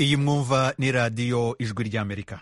iyi mwumva ni radiyo ijwi ry'amerika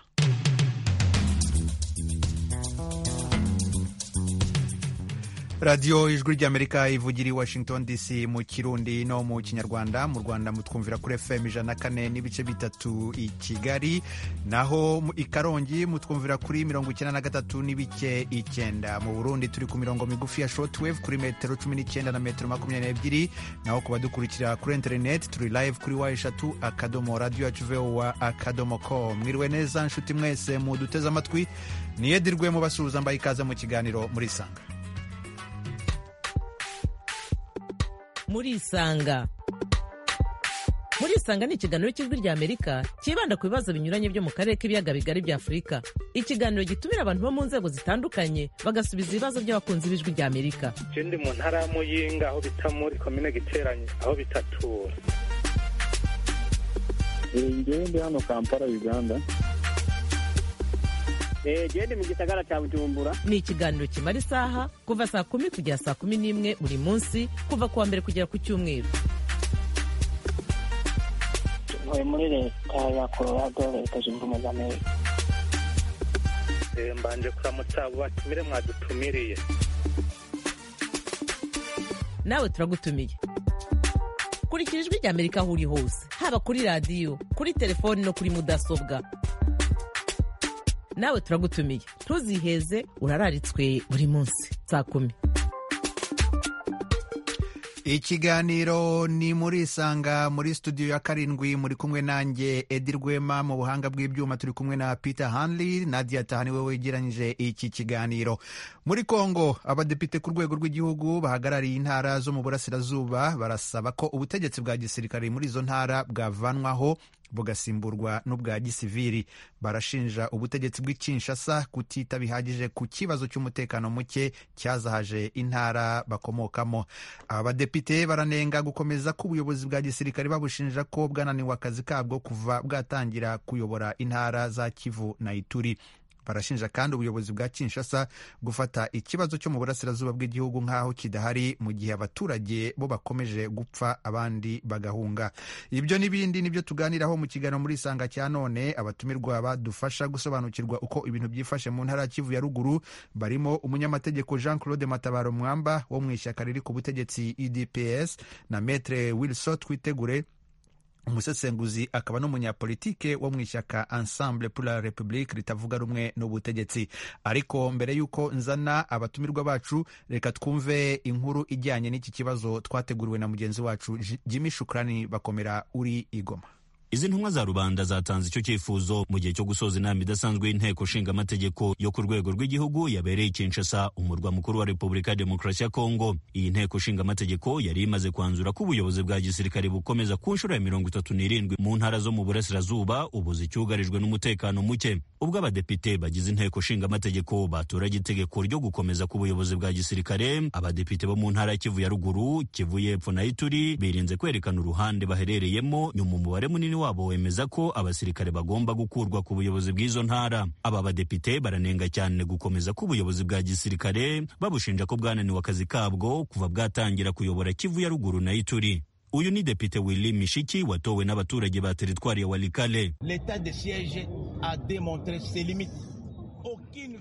radiyo ijwi ry'amerika ivugira i washington dc mu kirundi no mu kinyarwanda mu rwanda mutwumvira kuri fm ijana na kane n'ibice bitatu i kigali naho i karongi mutwumvira kuri mirongo icyenda na gatatu n'ibice icyenda mu burundi turi ku mirongo migufi ya shortwave kuri metero cumi n'icyenda na metero makumyabiri n'ebyiri naho ku badukurikira kuri interineti turi live kuri wa eshatu akadomo radiyo yacu vowa akadomo ko mwiriwe neza nshuti mwese muduteze amatwi niyedirwe mubasuhuza mbaye ikaze mu kiganiro murisanga murisanga murisanga ni ikiganiro cy'ijwi ry'amerika cyibanda ku bibazo binyuranye byo mu karere k'ibiyaga bigari bya afurika ikiganiro gitumira abantu bo mu nzego zitandukanye bagasubiza ibibazo by'abakunzi b'ijwi ry'amerika ndi mu ntara ya muyinga aho bita muri komine giteranye aho bita tura ndi hano kampala uganda genda mu gisagara cya bujumbura ni ikiganiro kimara isaha kuva saa kumi kugera saa kumi n'imwe buri munsi kuva ku wa mbere kugera ku cyumweru ntuye muri leta ya colorado leta zunze ubumwe za amerika mbanje kuramutsa abo batumire mwadutumiriye nawe turagutumiye kurikira ijwi ry'amerika aho uri hose haba kuri radiyo kuri telefoni no kuri mudasobwa nawe turagutumiye ntuziheze urararitswe buri munsi saa kumi ikiganiro ni muri isanga muri studio ya karindwi muri kumwe nanjye edi rwema mu buhanga bw'ibyuma turi kumwe na peter hanley nadia tahani we wegeranyije iki kiganiro muri kongo abadepite ku rwego rw'igihugu bahagarariye intara zo mu burasirazuba barasaba ko ubutegetsi bwa gisirikare muri izo ntara bwavanwaho bugasimburwa n'ubwa gisiviri barashinja ubutegetsi bw'ikinshasa kutita bihagije ku kibazo cy'umutekano muke cyazahaje intara bakomokamo abadepite baranenga gukomeza k'ubuyobozi bwa gisirikare babushinja ko bwananiwe akazi kabwo kuva bwatangira kuyobora intara za kivu na ituri barashinja kandi ubuyobozi bwa kinshasa gufata ikibazo cyo mu burasirazuba bw'igihugu nk'aho kidahari mu gihe abaturage bo bakomeje gupfa abandi bagahunga ibyo n'ibindi nibyo tuganiraho mu kiganiro muri isanga cya none abatumirwa badufasha gusobanukirwa uko ibintu byifashe mu ntara ya kivu ya ruguru barimo umunyamategeko jean claude matabaro mwamba wo mu ishyaka riri ku butegetsi edps na metre wilson twitegure umusesenguzi akaba n'umunyapolitike wo mu ishyaka ensemble pour la republique ritavuga rumwe n'ubutegetsi ariko mbere y'uko nzana abatumirwa bacu reka twumve inkuru ijyanye n'iki kibazo twateguriwe na mugenzi wacu jimmy shukrani bakomera uri igoma izi ntumwa za rubanda zatanze icyo cyifuzo mu gihe cyo gusoza inama idasanzwe y'inteko ishinga amategeko yo ku rwego rw'igihugu yabereye i Kinshasa umurwa mukuru wa Repubulika ya Demokarasi ya Kongo iyi nteko ishinga amategeko yari imaze kwanzura ko ubuyobozi bwa gisirikare bukomeza ku nshuro ya mirongo itatu n'irindwi mu ntara zo mu burasirazuba ubu zicyugarijwe n'umutekano muke ubwo abadepite bagize inteko ishinga amategeko baturage itegeko ryo gukomeza k'ubuyobozi bwa gisirikare abadepite bo mu ntara ya Kivu ya ruguru Kivu y'epfo na Ituri birinze kwerekana uruhande baherereyemo nyuma umubare munini wabo wemeza ko abasirikare bagomba gukurwa ku buyobozi bw'izo ntara aba badepite baranenga cyane gukomeza k'ubuyobozi bwa gisirikare babushinja ko bwananiwe akazi kabwo kuva bwatangira kuyobora kivu ya ruguru na ituri uyu ni depite willy mishiki watowe n'abaturage ba teritwari ya walikale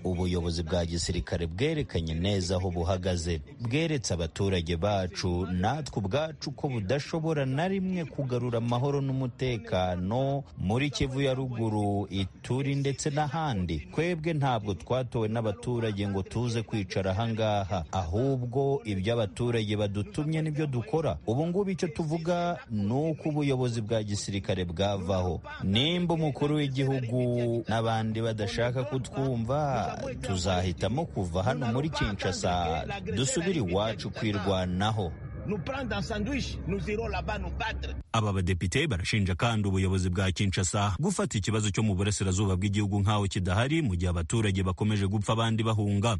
ubuyobozi bwa gisirikare bwerekanye neza aho buhagaze bweretse abaturage bacu natwe ubwacu ko budashobora na rimwe kugarura amahoro n'umutekano muri kivu ya ruguru ituri ndetse n'ahandi twebwe ntabwo twatowe n'abaturage ngo tuze kwicara ahangaha ahubwo ibyo abaturage badutumye nibyo dukora ubu ngubu icyo tuvuga ni uko ubuyobozi bwa gisirikare bwavaho nimba umukuru w'igihugu n'abandi badashaka kutwumva tuzahitamo kuva hano muri Kinshasa dusubire iwacu kwirwanaho aba badepite barashinja kandi ubuyobozi bwa Kinshasa gufata ikibazo cyo mu burasirazuba bw'igihugu nk'aho kidahari mu gihe abaturage bakomeje gupfa abandi bahunga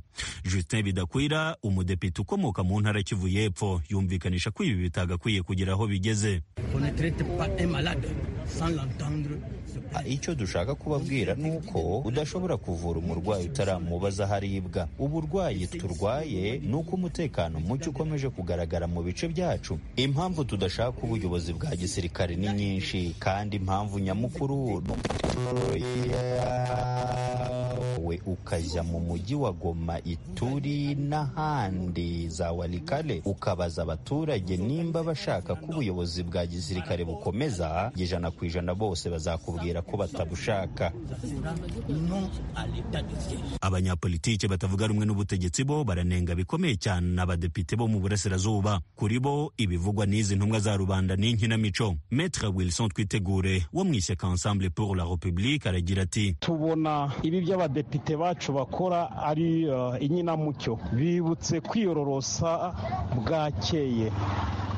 Justin Bidakwira umudepite ukomoka mu ntara Kivu y'Epfo yumvikanisha ko ibi bitagakwiye kugira aho bigeze icyo dushaka kubabwira ni uko udashobora kuvura umurwayi utaramubaza aho aribwa uburwayi turwaye ni uko umutekano muke ukomeje kugaragara mu bice byacu impamvu tudashaka ubuyobozi bwa gisirikare ni nyinshi kandi impamvu nyamukuru we ukajya mu mujyi wa goma ituri n'ahandi za warikare ukabaza abaturage nimba bashaka ko ubuyobozi bwa gisirikare bukomeza ijana ku ijana bose bazakubwira ko batabushaka abanyapolitike batavuga rumwe n'ubutegetsi bo baranenga bikomeye cyane abadepite bo mu burasirazuba kuri bo ibivugwa n'izi ntumwa za rubanda ni inkinamico metre wilson twitegure wo mu ishyaka ensemble pour la republique aragira ati tubona ibi by'abadepite bacu bakora ari uh, inkinamucyo bibutse kwiyororosa bwakeye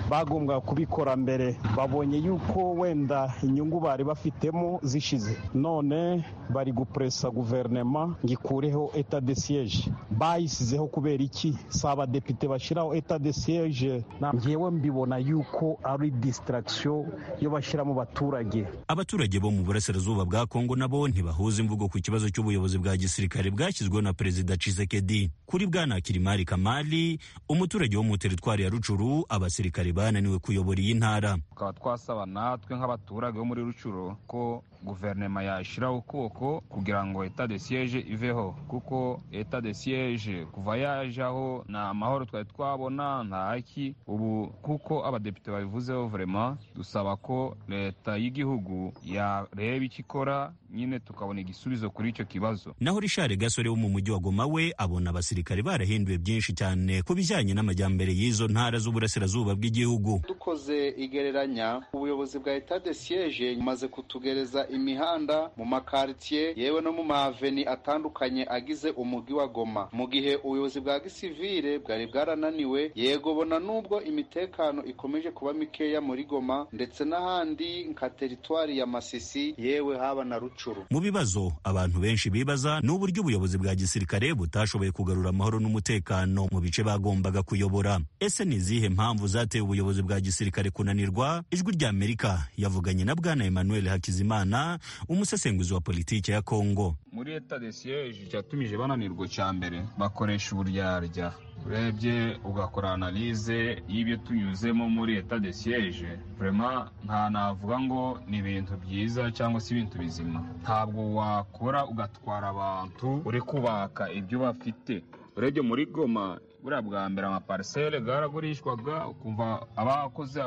bagombwa kubikora mbere babonye yuko wenda inyungu bari bafitemo zishize none bari gupuresa guverinoma ngo ikureho eta de siyeje bayisizeho kubera iki si abadepite bashyiraho eta de siyeje ngewe mbibona yuko ari disitaragisiyo yo bashyira mu baturage abaturage bo mu burasirazuba bwa kongo nabo ntibahuza imvugo ku kibazo cy'ubuyobozi bwa gisirikare bwashyizweho na perezida cisekedi kuri bwana kirimari kamari umuturage wo mu teritwari ya rucuru abasirikare bananiwe kuyobora iyi ntara tukaba twasaba natwe nk'abaturage bo muri rucuro ko guverinoma yashyiraho ukuboko kugira ngo eta de siyeje iveho kuko eta de siyeje kuva yajaho nta mahoro twari twabona ntaki ubu kuko abadepite babivuzeho vurema dusaba ko leta y'igihugu yareba icyo ikora nyine tukabona igisubizo kuri icyo kibazo naho rishari gasore wo mu mujyi wa goma we abona abasirikare barahinduye byinshi cyane ku bijyanye n'amajyambere y'izo ntara z'uburasirazuba bw'igihugu dukoze igereranya ubuyobozi bwa eta de siyeje bumaze kutugereza imihanda mu makaritsiye yewe no mu maveni atandukanye agize umujyi wa goma mu gihe ubuyobozi bwa gisivire bwari bwarananiwe yego bona n'ubwo imitekano ikomeje kuba mikeya muri goma ndetse n'ahandi nka teritwari ya masisi yewe haba na rucuru mu bibazo abantu benshi bibaza ni uburyo ubuyobozi bwa gisirikare butashoboye kugarura amahoro n'umutekano mu bice bagombaga kuyobora ese ni izihe mpamvu zateye ubuyobozi bwa gisirikare kunanirwa ijwi ry'amerika yavuganye na bwana emmanuel hakizimana umusesenguzi wa politiki ya kongo muri leta de siyeje cyatumije bananirwa cya mbere bakoresha uburyarya urebye ugakora analize y'ibyo tunyuzemo muri leta de siyeje vurema nta navuga ngo ni ibintu byiza cyangwa se ibintu bizima ntabwo wakora ugatwara abantu uri kubaka ibyo bafite urebye muri goma buriya bwa mbere amaparisere bwaragurishwaga ukumva abakoze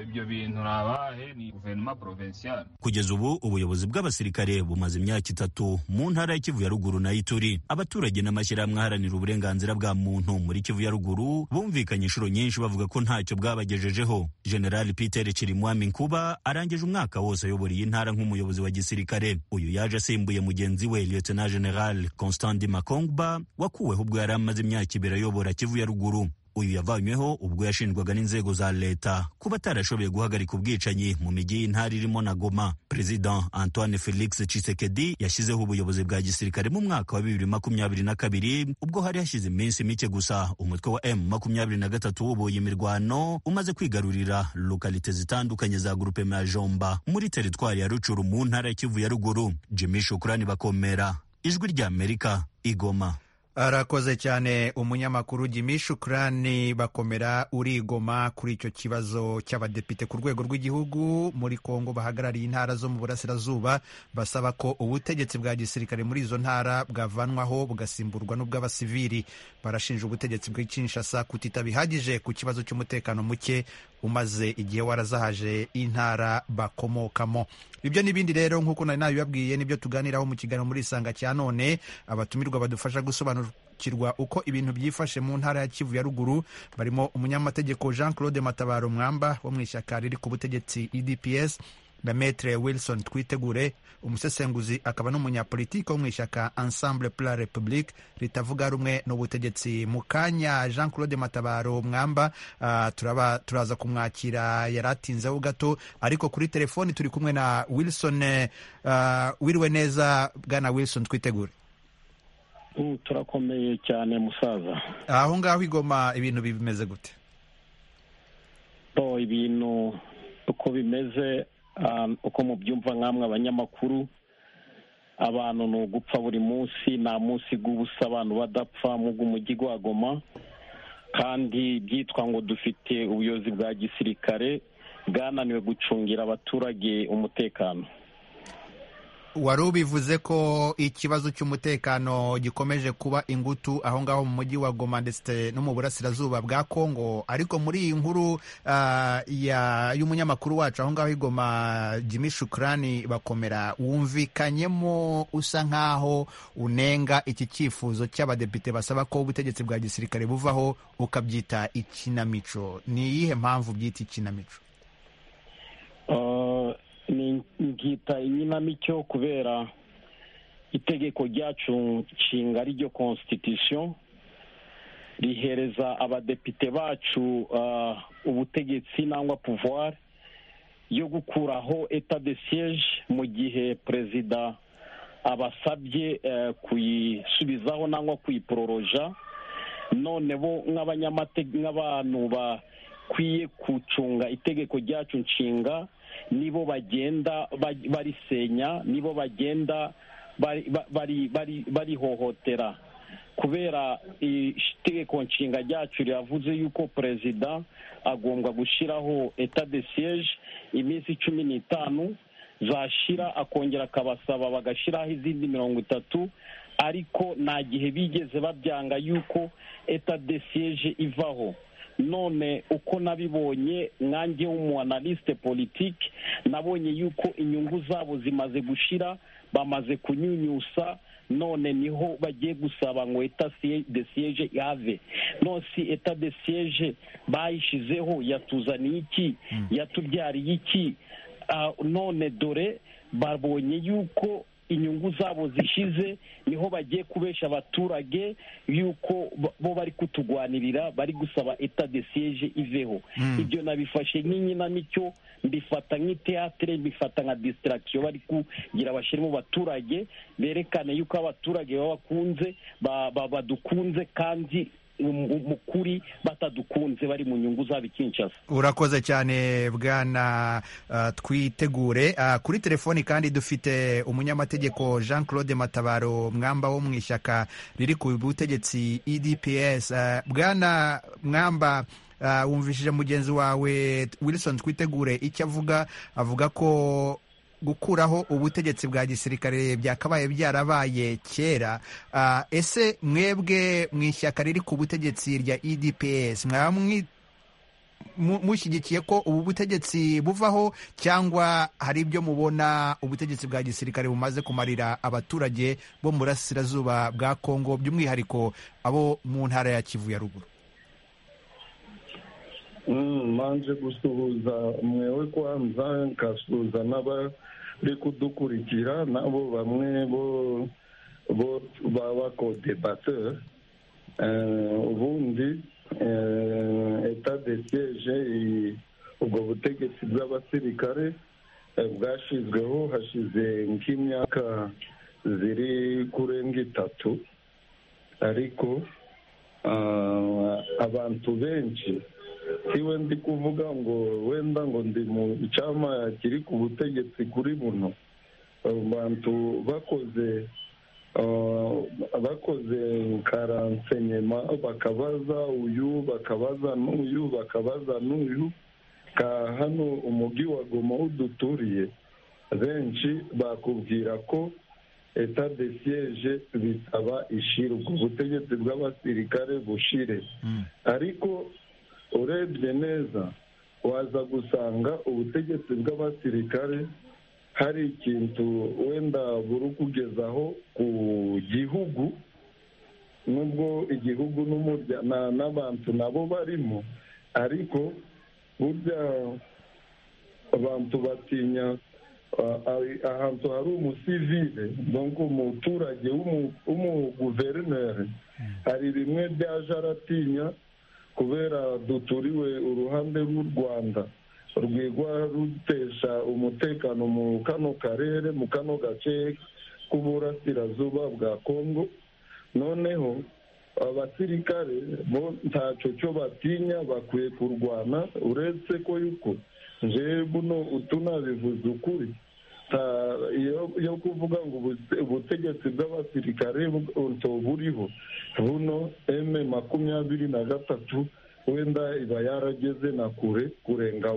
ibyo bintu ni abahe ni guverinoma porovensiyo kugeza ubu ubuyobozi bw'abasirikare bumaze imyaka itatu mu ntara y'ikivu ya ruguru na ituri abaturage n'amashyirahamwe aharanira uburenganzira bwa muntu muri kivu ya ruguru bumvikanye inshuro nyinshi bavuga ko ntacyo bwabagejejeho generali peter kirimwami nkuba arangije umwaka wose ayobora iyi ntara nk'umuyobozi wa gisirikare uyu yaje asimbuye mugenzi we liyotena generali constanti makongba wakuweho ubwo yari amaze imyaka ibiri ayobora Kivu ya ruguru uyu yavanyweho ubwo yashinjwaga n'inzego za leta kuba atarashoboye guhagarika ubwicanyi mu mijyi y'intara irimo na goma perezida antoine felix cisekedi yashyizeho ubuyobozi bwa gisirikare mu mwaka wa bibiri makumyabiri na kabiri ubwo hari hashize iminsi mike gusa umutwe wa m makumyabiri na gatatu wubuye imirwano umaze kwigarurira lokalite zitandukanye za gurupe majomba muri teritwari ya rucuru mu ntara ya kivu ya ruguru jimmy shukurani bakomera ijwi ry'amerika igoma arakoze cyane umunyamakuru Jimmy Shukrani bakomera urigoma kuri icyo kibazo cy'abadepite ku rwego rw'igihugu muri Kongo bahagarariye intara zo mu burasirazuba basaba ko ubutegetsi bwa gisirikare muri izo ntara bwavanwaho bugasimburwa n'ubw'abasivili barashinja ubutegetsi bw'ikinshasa kutita bihagije ku kibazo cy'umutekano muke umaze igihe warazahaje intara bakomokamo ibyo n'ibindi rero nk'uko nari nabibabwiye nibyo tuganiraho mu kiganiro muri isanga cya none abatumirwa badufasha gusobanukirwa uko ibintu byifashe mu ntara ya kivu ya ruguru barimo umunyamategeko jean claude matabaro mwamba wo mu ishyaka riri ku butegetsi edps na metre wilson twitegure umusesenguzi akaba n'umunyapolitike wo mu ishyaka ensemble pour la republique ritavuga rumwe n'ubutegetsi mu kanya jean claude matabaro mwamba uh, turaba turaza kumwakira yari atinzeho gato ariko kuri telefoni turi kumwe na wilson uh, wiriwe neza bwana wilson twitegure mm, turakomeye cyane musaza aho uh, ngaho igoma ibintu bimeze gute ibintu uko bimeze uko mubyumva nk'amwe abanyamakuru abantu ni ugupfa buri munsi nta munsi bw'ubusa abantu badapfa mu bw'umujyi wa goma kandi byitwa ngo dufite ubuyobozi bwa gisirikare bwananiwe gucungira abaturage umutekano wari ubivuze ko ikibazo cy'umutekano gikomeje kuba ingutu aho ngaho mu mujyi wa goma ndetse no mu burasirazuba bwa kongo ariko muri iyi nkuru y'umunyamakuru wacu aho ngaho i goma jimmy shukurani bakomera wumvikanyemo usa nk'aho unenga iki cyifuzo cy'abadepite basaba ko ubutegetsi bwa gisirikare buvaho ukabyita ikinamico ni iyihe mpamvu byita ikinamico nkita inkinamico kubera itegeko ryacu nshinga ryo constitution rihereza abadepite bacu ubutegetsi cyangwa pouvoir yo gukuraho etat de siège mu gihe perezida abasabye kuyisubizaho cyangwa kuyipororoja none bo nk'abantu bakwiye gucunga itegeko ryacu nshinga nibo bagenda barisenya nibo bagenda barihohotera kubera itegeko nshinga ryacu riravuze yuko perezida agomba gushyiraho etat de siège iminsi cumi n'itanu zashira akongera akabasaba bagashyiraho izindi mirongo itatu ariko nta gihe bigeze babyanga yuko etat de siège ivaho none uko nabibonye nkange w'umuanaliste politiki nabonye yuko inyungu zabo zimaze gushira bamaze kunyunyusa none niho bagiye gusaba ngo eta de siege yave none si eta de siege bayishizeho yatuzaniye iki yatubyariye iki none dore babonye yuko inyungu zabo zishize niho bagiye kubesha abaturage yuko bo bari kutugwanirira bari gusaba eta de siege iveho ibyo nabifashe nk'inkinamico mbifata nk'iteatire mbifata nka disitiragisiyo bari kugira bashyire mu baturage berekane yuko abaturage baba bakunze badukunze kandi mu kuri batadukunze bari mu nyungu zabo ikinshasa urakoze cyane bwana twitegure kuri telefoni kandi dufite umunyamategeko jean claude matabaro mwamba wo mu ishyaka riri ku butegetsi edps bwana mwamba wumvishije mugenzi wawe wilson twitegure icyo avuga avuga ko gukuraho ubutegetsi bwa gisirikare byakabaye byarabaye kera ese mwebwe mu ishyaka riri ku butegetsi rya edps mwaba mushyigikiye ko ubu butegetsi buvaho cyangwa hari ibyo mubona ubutegetsi bwa gisirikare bumaze kumarira abaturage bo mu burasirazuba bwa kongo by'umwihariko abo mu ntara ya kivu ya ruguru manje gusuhuza mwewe kwanza nkasuhuza n'abari kudukurikira nabo bamwe bo bo babakodebateur ubundi etat de siege ubwo butegetsi bw'abasirikare bwashyizweho hashize nk'imyaka ziri kurenga itatu ariko abantu benshi siwe ndi kuvuga ngo wenda ngo ndi mu cyama kiri ku butegetsi kuri buno abantu bakoze bakoze karansenyema bakabaza uyu bakabaza n'uyu bakabaza n'uyu ka hano umujyi wa goma uduturiye benshi bakubwira ko eta de siege bisaba ishirwa ubutegetsi bw'abasirikare bushire ariko urebye neza waza gusanga ubutegetsi bw'abasirikare hari ikintu wenda buri kugezaho ku gihugu nubwo igihugu n'abantu nabo barimo ariko burya abantu batinya ahantu hari umusivire ngo umuturage w'umuguverineri hari bimwe byaje aratinya kubera duturiwe uruhande rw'u rwanda rwigwa rutesha umutekano mu kano karere mu kano gace k'uburasirazuba bwa kongo noneho abasirikare bo ntacyo cyo batinya bakwiye kurwana uretse ko yuko je buno utu nabivuze ukuri iyo kuvuga ngo ubutegetsi bw'abasirikare buriho buno eme makumyabiri na gatatu wenda iba yarageze na kure kurenga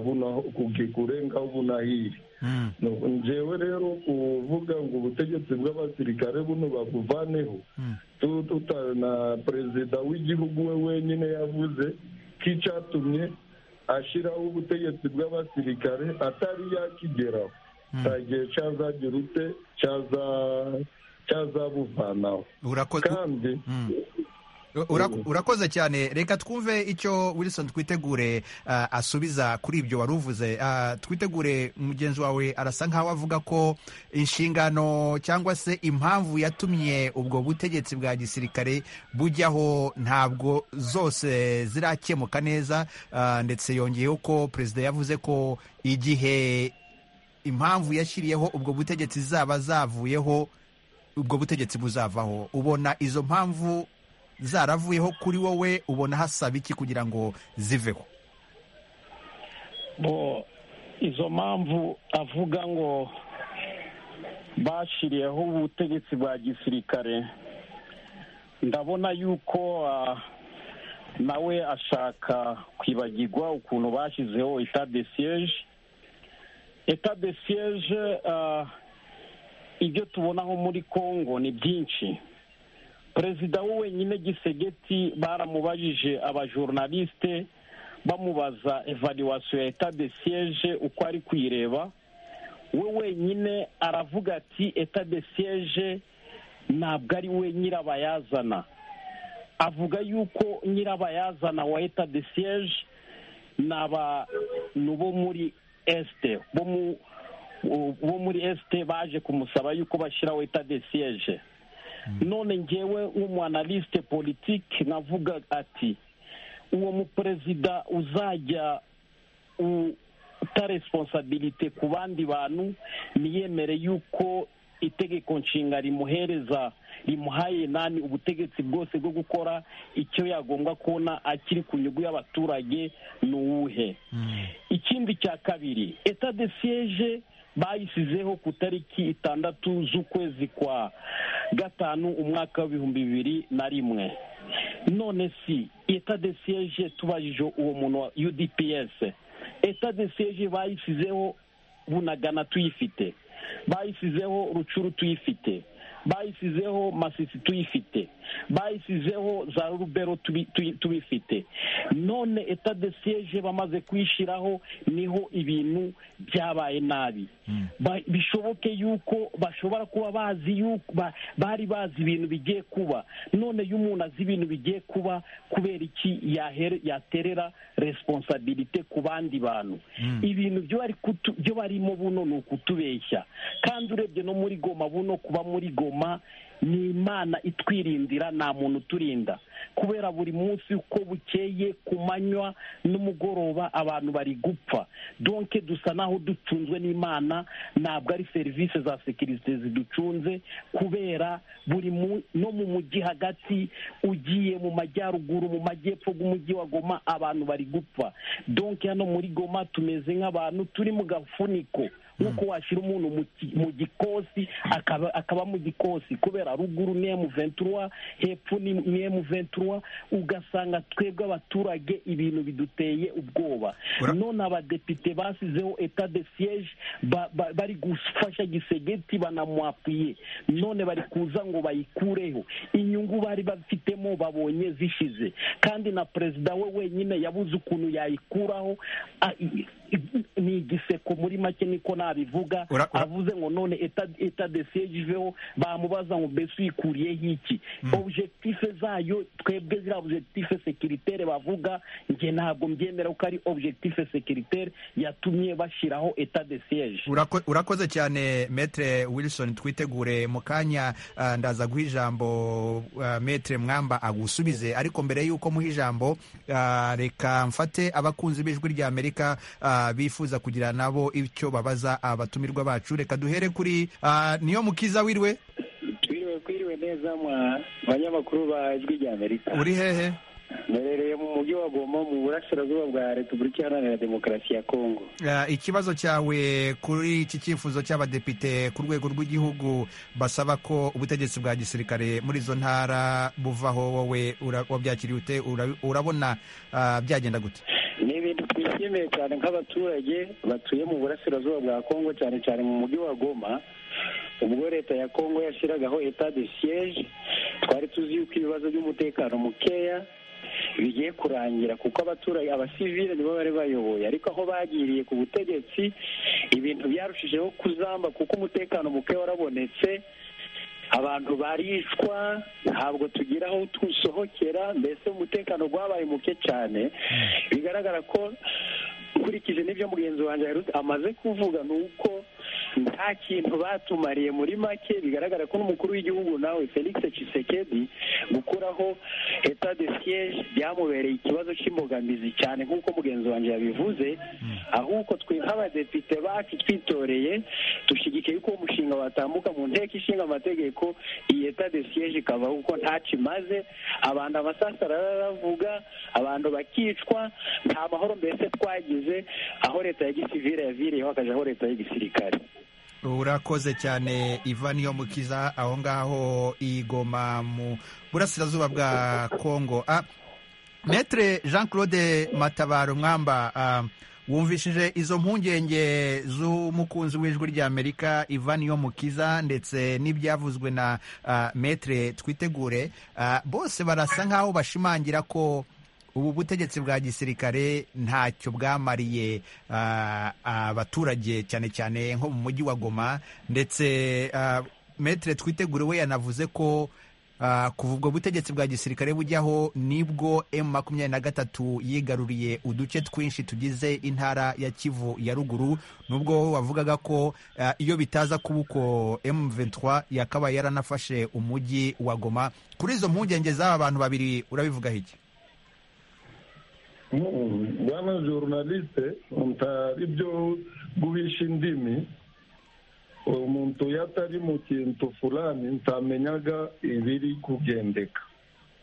kurenga bunahiri njewe rero kuvuga ngo ubutegetsi bw'abasirikare buno babuvaneho na perezida w'igihugu we wenyine yavuze ko icyatumye ashyiraho ubutegetsi bw'abasirikare atari yakigeraho nta gihe cyazagira ute cyazabuvanaho kandi urakoze cyane reka twumve icyo wilson twitegure asubiza kuri ibyo wari uvuze twitegure mugenzi wawe arasa nkaho avuga ko inshingano cyangwa se impamvu yatumye ubwo butegetsi bwa gisirikare bujyaho ntabwo zose zirakemuka neza ndetse yongeyeho ko perezida yavuze ko igihe impamvu yashyiriyeho ubwo butegetsi zaba zavuyeho ubwo butegetsi buzavaho ubona izo mpamvu zaravuyeho kuri wowe ubona hasaba iki kugira ngo ziveho bo izo mpamvu avuga ngo bashyiriyeho ubutegetsi bwa gisirikare ndabona yuko nawe ashaka kwibagirwa ukuntu bashyizeho de siyeje de siyeje ibyo tubonaho muri congo ni byinshi perezida we wenyine gisegeti baramubajije abajornaliste bamubaza evaluwasiyo ya eta de siyeje uko ari kuyireba we wenyine aravuga ati eta de siyeje ntabwo ari we nyirabayazana avuga yuko nyirabayazana wa eta de siyeje ni abantu bo muri esite bo muri esite baje kumusaba yuko bashyiraho eta de siyeje none ngewe w'umwanalisite politiki navuga ati uwo muperezida uzajya uta responsabilite ku bandi bantu ntiyemere yuko itegeko nshinga rimuhereza rimuhaye nani ubutegetsi bwose bwo gukora icyo yagombwa kubona akiri ku nyungu y'abaturage ni uwuhe ikindi cya kabiri eta de siyeje bayisizeho ku itariki itandatu z'ukwezi kwa gatanu umwaka w'ibihumbi bibiri na rimwe none si eta de siyeje tubajije uwo muntu wa udps eta de siyeje bayisizeho bunagana tuyifite bayisizeho rucuru tuyifite bayisizeho masisi tuyifite bayisizeho za rubero tubifite none eta de siyeje bamaze kuyishyiraho niho ibintu byabaye nabi bishoboke yuko bashobora kuba bazi yuko bari bazi ibintu bigiye kuba none iyo umuntu azi ibintu bigiye kuba kubera iki yaterera responsabilite ku bandi bantu ibintu byo barimo buno ni ukutubeshya kandi urebye no muri goma buno kuba muri goma ni imana itwirindira nta muntu uturinda kubera buri munsi uko bukeye ku manywa n'umugoroba abantu bari gupfa donke dusa naho ducunzwe n'imana ntabwo ari serivisi za sekirite ziducunze kubera buri no mu mujyi hagati ugiye mu majyaruguru mu majyepfo bw'umujyi wa goma abantu bari gupfa donke hano muri goma tumeze nk'abantu turi mu gafuniko nk'uko washyira umuntu mu gikosi akaba mu gikosi kubera ruguru ni emu ventura hepfo ni emu ventura ugasanga twebwe abaturage ibintu biduteye ubwoba none abadepite basizeho eta de siyeje bari gufasha gisegeti banamwapiye none bari kuza ngo bayikureho inyungu bari bafitemo babonye zishize kandi na perezida we wenyine yabuze ukuntu yayikuraho ni igiseko muri make niko nabivuga avuze ngo none eta de siyeje iveho bamubaza ngo mbese uyikuriyeho iki objectife zayo twebwe ziriya objectife sekiritere bavuga nge ntabwo mbyemera ko ari objectife sekiritere yatumye bashyiraho eta de siyeje urakoze cyane metre wilson twitegure mu kanya ndaza guha ijambo metre mwamba agusubize ariko mbere y'uko muha ijambo reka mfate abakunzi b'ijwi rya amerika bifuza kugira nabo icyo babaza abatumirwa bacu reka duhere kuri niyo mukiza wiriwe twiriwe kwiriwe neza mwa banyamakuru ba ijwi rya amerika uri hehe mberereye mu mujyi wa goma mu burasirazuba bwa repubulika iharanira demokarasi ya kongo Ah, ikibazo cyawe kuri iki cyifuzo cy'abadepite ku rwego rw'igihugu basaba ko ubutegetsi bwa gisirikare muri izo ntara buvaho wowe ura- wabyakiriye ute Ura- urabona ah, byagenda gute ni ibintu twishimiye cyane nk'abaturage batuye mu burasirazuba bwa kongo cyane cyane mu mujyi wa goma ubwo leta ya kongo yashyiragaho etat de siege twari tuzi yuko ibibazo by'umutekano mukeya bigiye kurangira kuko abaturage abasivile nibo bari bayoboye ariko aho bagiriye ku butegetsi ibintu byarushijeho kuzamba kuko umutekano muke warabonetse abantu barishwa ntabwo tugira aho tusohokera mbese umutekano wabaye muke cyane bigaragara ko nkurikije n'ibyo mugenzi wanjye aherutse- amaze kuvuga ni uko nta kintu batumariye muri make bigaragara ko n'umukuru w'igihugu nawe felix Tshisekedi gukuraho etat de siege byamubereye ikibazo cy'imbogamizi cyane nk'uko mugenzi wanjye yabivuze ahubwo twe nk'abadepite bacu twitoreye dushyigikiye yuko uwo mushinga watambuka mu nteko ishinga amategeko iyi etat de siege ikavaho kuko ntacyo imaze abantu amasasa araravuga abantu bakicwa nta mahoro mbese twagize aho leta ya gisivire yaviriyeho hakajaho leta y'igisirikare urakoze cyane ivan yo mukiza aho ngaho igoma mu burasirazuba bwa kongo Ah, metre jean claude matabaro mwamba ah, wumvishije izo mpungenge z'umukunzi w'ijwi ry'amerika ivan yo mukiza ndetse n'ibyavuzwe na ah, metre twitegure Ah, bose barasa nk'aho bashimangira ko ubu butegetsi bwa gisirikare ntacyo bwamariye ah, abaturage cyane cyane nko mu mujyi wa goma ndetse ah, metre twitegure we yanavuze ko ah, kuva ubwo butegetsi bwa gisirikare bujyaho nibwo m makumyabiri na gatatu yigaruriye uduce twinshi tugize intara ya kivu ya ruguru nubwo wavugaga ko ah, iyo bitaza kuba uko m23 yakabaye yaranafashe umujyi wa goma kuri izo mpungenge z'aba bantu babiri urabivugaho iki Mm, bwana journaliste mutari byo guhisha indimi umuntu iyo atari mu kintu fulani ntamenyaga ibiri kugendeka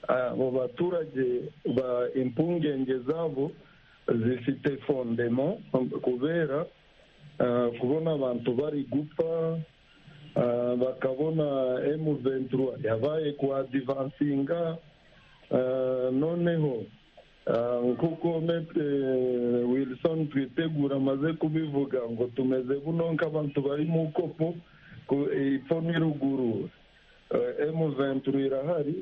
abo baturage ba impungenge zabo zifite fondemo kubera ah, kubona abantu bari gupfa ah, bakabona emu ventura yabaye kwa divansinga ah, noneho Ah, nk'uko metre wilson twitegura amaze kubivuga ngo tumeze buno nk'abantu bari mu kopo ku- ipfo ni ruguru emu venturi irahari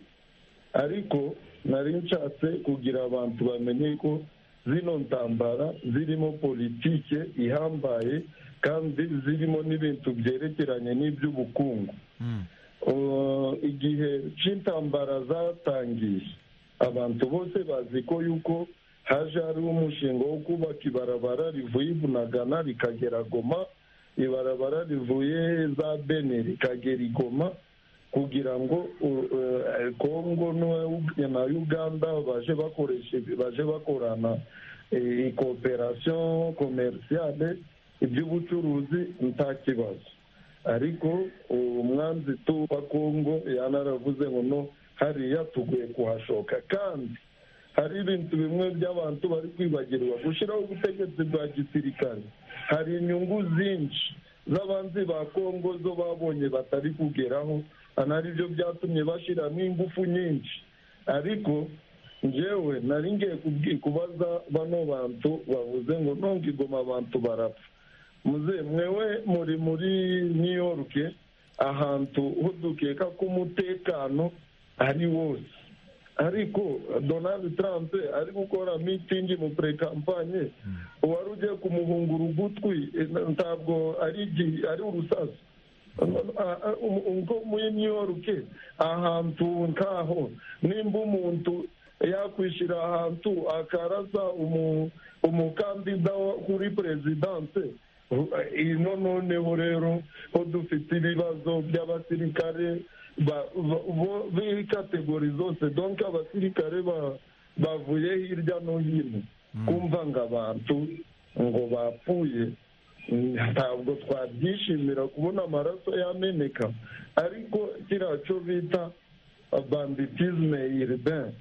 ariko nari nshatse kugira abantu bamenye ko zino ntambara zirimo politike ihambaye kandi zirimo n'ibintu byerekeranye n'iby'ubukungu Uh, igihe cy'intambara zatangiye abantu bose bazi ko yuko haje hariho umushinga wo kubaka ibarabara rivuye ibunagana rikagera goma ibarabara rivuye za bene rikagera igoma kugira ngo uh, uh, kongo n'u- na uganda baje bakoresha baje bakorana eh, ikoperasiyo komerisiyale iby'ubucuruzi nta kibazo ariko umwanzi tu wa kongo yanaravuze ngo no hariya tuguye kuhashoka kandi hari ibintu bimwe by'abantu bari kwibagirwa gushyiraho ubutegetsi bwa gisirikare hari inyungu zinshi z'abanzi ba kongo zo babonye batari kugeraho ari byo byatumye bashyiramo ingufu nyinshi ariko njyewe nari ngiye kubwi- kubaza bano bantu bavuze ngo nonge igoma abantu barapfa muze mwewe muri muri new york ahantu ho dukeka ko umutekano ari wose ariko donald trump ari gukora mitingi mu pre-campagne uwari ugiye kumuhungura ugutwi eh, ntabwo ari igi- ari urusasu Ah, ah, um- ubwo muri new york ahantu nkaho nimba umuntu yakwishyira ahantu akarasa umu- umukandida wa- kuri perezidanse ino noneho rero ho dufite ibibazo by'abasirikare ba- ba- bo- b'ikategori zose donke abasirikare ba- bavuye hirya no hino kumva ngo abantu ngo bapfuye ntabwo twabyishimira kubona amaraso yameneka ariko kiriya cyo bita banditizme urbain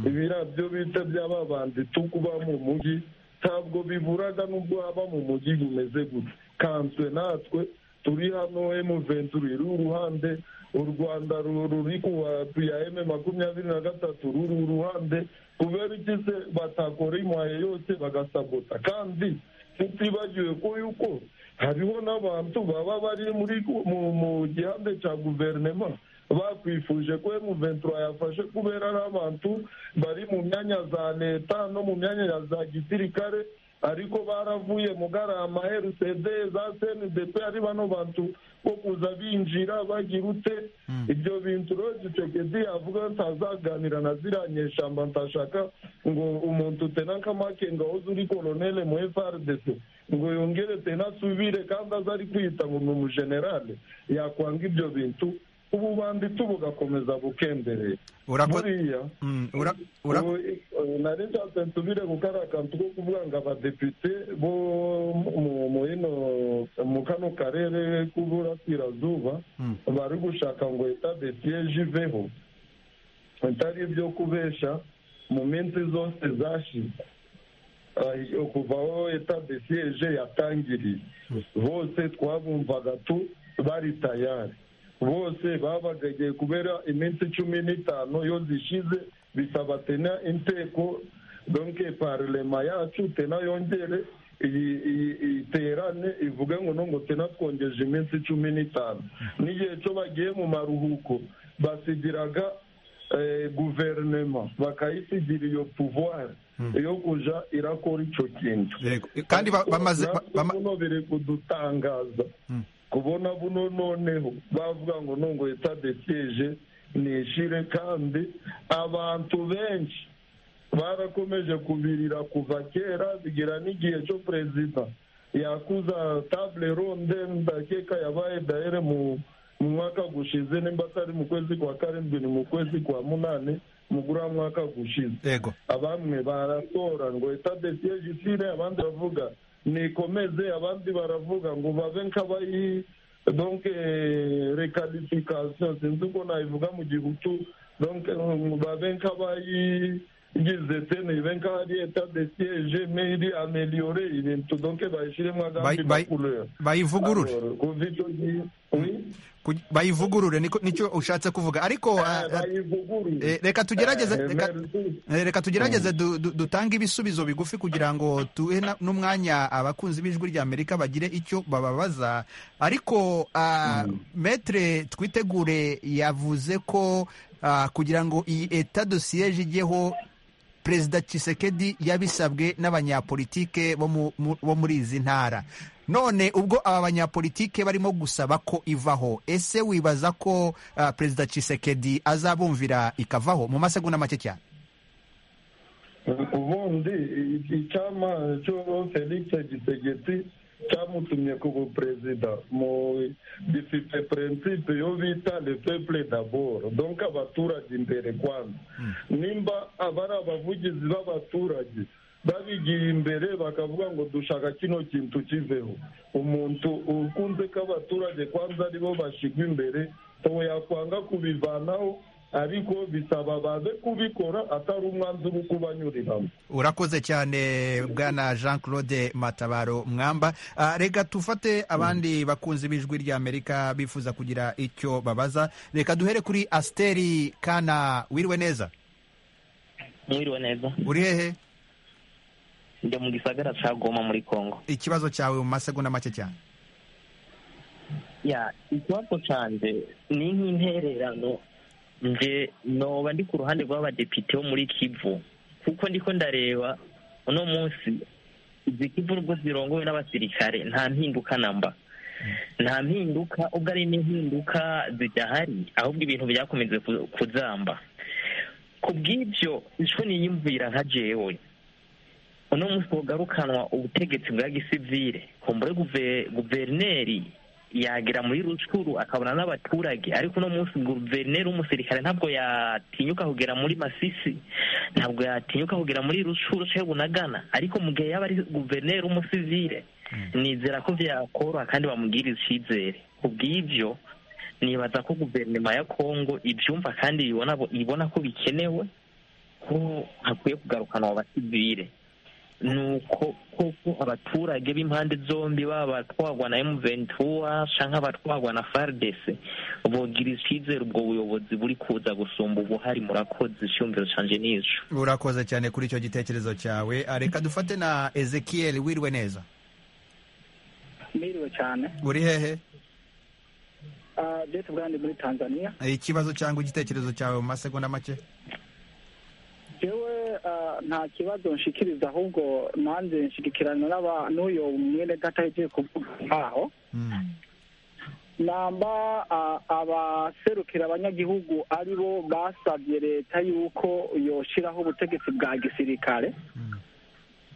ibiriya byo bita by'ababandi tukuba mu mujyi ntabwo biburaga n'ubwo haba mu mujyi bumeze gutya kanswe natwe turi hano emuventuri iri uruhande u rwanda ru- ruri ku bantu ya eme makumyabiri na gatatu ruri uruhande kubera iki se batakora imuhaye yose bagasabota kandi tutibagiwe ko yuko hariho n'abantu baba bari muri mu mu gihande cya guverinoma bakwifuje ko emuventura yafashe kubera ari abantu bari mu myanya za leta no mu myanya ya za gisirikare ariko baravuye mugarama rcd za cndp ari bano bantu bo kuza binjira bagira ute ibyo bintu rero gisekedi yavuga ntazaganira na ziriya nyeshamba ntashaka ngo umuntu tenankamake ngo ahoze uri koronele mu frdc ngo yongere tenasubire kandi aze ari kwiyita ngo ni umujenerale yakwanga ibyo bintu ubu bandi tubugakomeza bukendereye Urako- buriya Mm, ura- ura- ubu, eh, nari nshatse nsubire ku kariya kantu ko kuvuga ngo abadepite bo mu- mu ino mu kano karere k'uburasirazuba Mm. bari gushaka ngo etat de siege iveho bitari ibyo kubesha mu minsi zose zashize Ah, kuva aho etat de siege yatangiriye bose twabumvaga tu bari tayari bose babagagiye kubera iminsi cumi n'itanu iyo zishize bisaba tena inteko donke parlema yacu tena yongere iyi- iyi- iterane ivuge ngo no ngo tena twongeje iminsi cumi n'itanu n'igihe cyo bagiye mu maruhuko basigiraga eh, guverinema bakayisigira iyo pouvoir yo kuja irakora icyo kintu kandi ba- bamaze ba- natwe buno biri kudutangaza kubona buno noneho bavuga ngo nungo itadekeje nishire kandi abantu benshi barakomeje kubirira kuva kera bigera n'igihe cyo perezida yakuza table ronde ndakeka yabaye dahere mu mu mwaka gushize nimba atari mu kwezi kwa karindwi ni mu kwezi kwa munani mugura mwaka gushize yego abamwe baratora ngo etadesiye jisire abandi baravuga nikomeze abandi baravuga ngo babe nk'abayi donc recalification sinzi uko nabivuga mu gihutu donc um, babe nk'abayigize te nibe nk'aho ari etadesiyeje mairi ameliore ibintu donc bayishyiremo agandi Bayi- bayi- makuleur bayivugurure Alors, kuva icyo gihe Kuj- bayivugurure niko- nicyo ushatse kuvuga ariko ah, ah, eh, reka tugerageze Eh, reka- eh, reka tugerageze du- du- dutange ibisubizo bigufi kugira ngo tuhe na- n'umwanya abakunzi b'ijwi rya amerika bagire icyo bababaza ariko ah, metre twitegure yavuze ko ah, kugira ngo iyi eta dosiyeje ijyeho perezida Tshisekedi yabisabwe n'abanyapolitike bo mu- mu- bo muri izi ntara none ubwo aba banyapolitike barimo gusaba ko ivaho ese wibaza ko ah, perezida Tshisekedi azabumvira ikavaho mu masegonda make cyane ubundi i- icyama cyo felix gisegeti cyamutumye ku buperezida mu gifite prinsipe yo bita le peuple d'abord donc abaturage imbere kwanza nimba abari abavugizi b'abaturage babigiye imbere bakavuga ngo dushaka kino kintu kiveho umuntu ukunze ko abaturage kwanza aribo bashyirwa imbere ubu yakwanga kubivanaho ariko bisaba baze kubikora atari umwanzuro wo kubanyuriramo urakoze cyane bwana jean claude matabaro mwamba Ah, reka tufate abandi bakunzi b'ijwi rya amerika bifuza kugira icyo babaza reka duhere kuri asiteri kana wiriwe neza mwiriwe neza uri hehe njya mu gisagara cya goma muri congo ikibazo cyawe mu masegonda make cyane ya ikibazo cyanjye ni nk'intererano nje noba ndi ku ruhande rw'abadepite bo muri kivu kuko ndiko ndareba uno munsi izi kivu nubwo zirongowe n'abasirikare nta mpinduka namba nta mpinduka ubwo ari n'impinduka zidahari ahubwo ibintu byakomeze ku- kuzamba ku bw'ibyo icyo niyumvira nka jewe uno munsi bugarukanwa ubutegetsi bwa gisivire kumbure guve- guverineri yagera muri rucuru akabona n'abaturage ariko uno munsi guverineri w'umusirikare ntabwo yatinyuka kugera muri masisi ntabwo yatinyuka kugera muri rucuru cyangwa bunagana ariko mu gihe yaba ari guverineri w'umusivire nizera ko byakoroha kandi bamugirira icyizere ku bw'ibyo nibaza ko guverinoma ya kongo ibyumva kandi ibibona- ibona ko bikenewe ko hakwiye kugarukana abo basivire ni uko koko abaturage b'impande zombi baba abatwarwa na emuventura cyangwa abatwarwa na faridesi bogira icyizere ubwo buyobozi buri kuza gusumba ubuhari murakoze icyumviro cyanjye n'ijo urakoze cyane kuri icyo gitekerezo cyawe Ah, reka dufate na ezekiel wiriwe neza Mbiriwe cyane uri hehe Ah, Jeff Bwandi muri Tanzania ikibazo cyangwa igitekerezo cyawe mu masegonda make jewe ah, nta kibazo nshikiriza ahubwo nanze nshigikirana n'aba- n'uyo mwene data yagiye kuvuga nkaho namba ah, abaserukira abanyagihugu ari bo basabye leta yuko yoshiraho ubutegetsi bwa gisirikare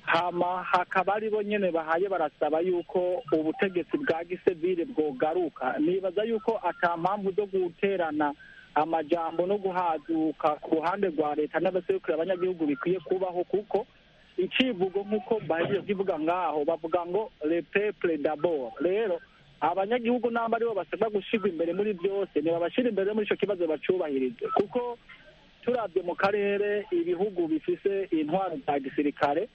hama hakaba ari bo nyene bahaye barasaba yuko ubutegetsi bwa gisivile bwogaruka nibaza yuko ata mpamvu zo guterana amajambo no guhaduka ku ruhande rwa leta n'abaserukira abanyagihugu bikwiye kubaho kuko icivugo nk'uko bahejeje kivuga ngaho bavuga ngo le peuple d'abord rero abanyagihugu namba aribo basabwa gushirwa imbere muri byose ntibabashira imbere muri ico kibazo bacubahirize kuko turabye mu karere ibihugu bifise intwaro za gisirikare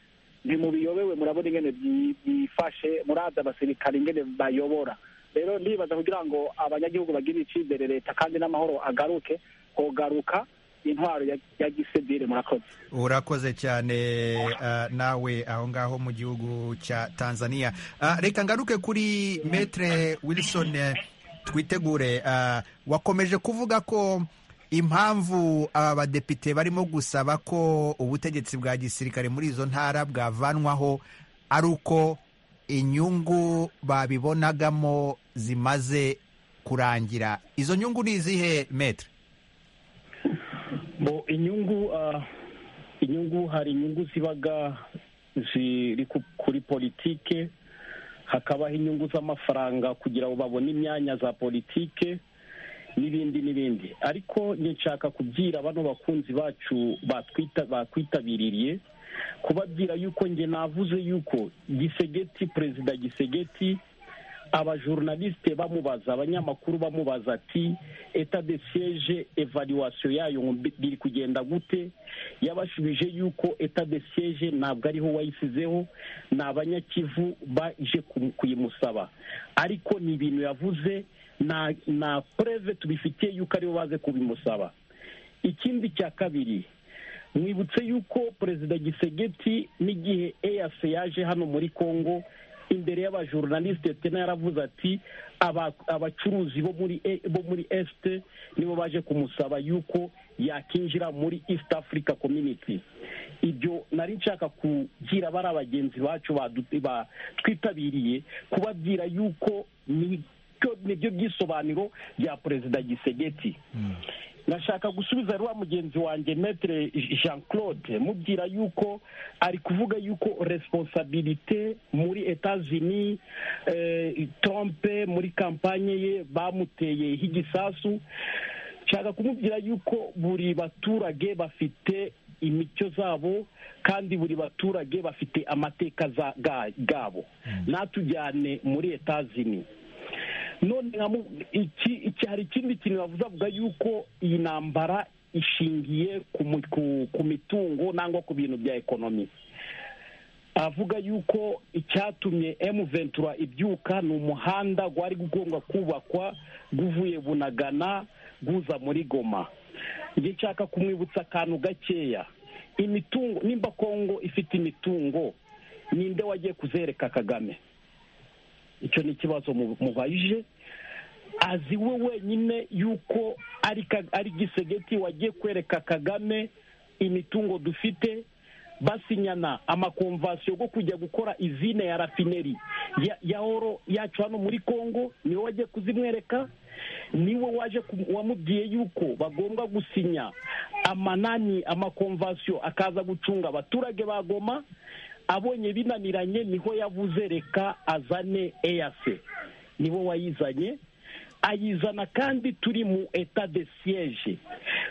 ntimubiyobewe murabona ingene byi- byifashe murazi abasirikare ingene bayobora rero ndibaza kugira ngo abanyagihugu bagirire icizere leta kandi n'amahoro agaruke hogaruka intwaro ya, ya gisivile murakoze urakoze cyane ah, nawe aho ngaho mu gihugu cya tanzania Ah, reka ngaruke kuri metre wilson eh, twitegure Ah, wakomeje kuvuga ko impamvu aba badepite barimo gusaba ko ubutegetsi bwa gisirikare muri izo ntara bwavanwaho ari uko inyungu babibonagamo zimaze kurangira izo nyungu ni izihe metre bo inyungu ah, inyungu hari inyungu zibaga ziri ku- kuri politike hakabaho inyungu z'amafaranga kugira ngo babone imyanya za politike n'ibindi n'ibindi ariko nshaka kubwira bano bakunzi bacu batwita bakwitabiriye kubabwira yuko njye navuze yuko gisegeti perezida gisegeti abajurnaliste bamubaza abanyamakuru bamubaza ati etat de siege evaluation yayo ngo mbi- biri kugenda gute yabashubije yuko etat de siege ntabwo ariho wayisizeho ni abanyakivu baje kumu- kuyimusaba ariko ni ibintu yavuze na na preve tubifitiye yuko aribo baze kubimusaba ikindi cya kabiri mwibutse yuko perezida gisegeti n'igihe eyase yaje hano muri congo imbere y'abajurnaliste tena yaravuze ati "Aba- abacuruzi bo muri E- bo muri este nibo baje kumusaba yuko yakinjira muri east africa community ibyo nari nshaka kugira bari abagenzi bacu badu- ba- twitabiriye kubabwira yuko nibyo nibyo byisobanuro bya perezida gisegeti nashaka gusubiza rwa mugenzi wanjye metre jean claude mubwira yuko ari kuvuga yuko responsabilite muri etats-unis eh, trump muri kampanye ye bamuteye h'igisasu nshaka kumubwira yuko buri baturage bafite imico zabo kandi buri baturage bafite amateka za- ga- gabo natujyane muri etats-unis none nka mu- iki iki- hari ikindi kintu bavuze avuga yuko iyi ntambara ishingiye ku mu- ku- ku mitungo nangwa ku bintu bya ekonomi avuga yuko icyatumye emu ventura ibyuka ni umuhanda wari ugomba kubakwa guvuye bunagana guza muri goma njye nshaka kumwibutsa akantu gakeya imitungo nimba kongo ifite imitungo ninde wagiye kuzereka kagame icyo ni ikibazo mu- mubajije azi we wenyine yuko ari ka- ari gisegeti wagiye kwereka kagame imitungo dufite basinyana amakonvasiyo yo kujya gukora izine ya rafineri ya, ya oro yacu hano muri congo niwe wagiye kuzimwereka niwe waje ku- wamubwiye yuko bagomba gusinya amanani amakonvasiyo akaza gucunga abaturage ba goma abonye binaniranye niho yavuze reka azane eyase nibo wayizanye ayizana kandi turi mu eta de siege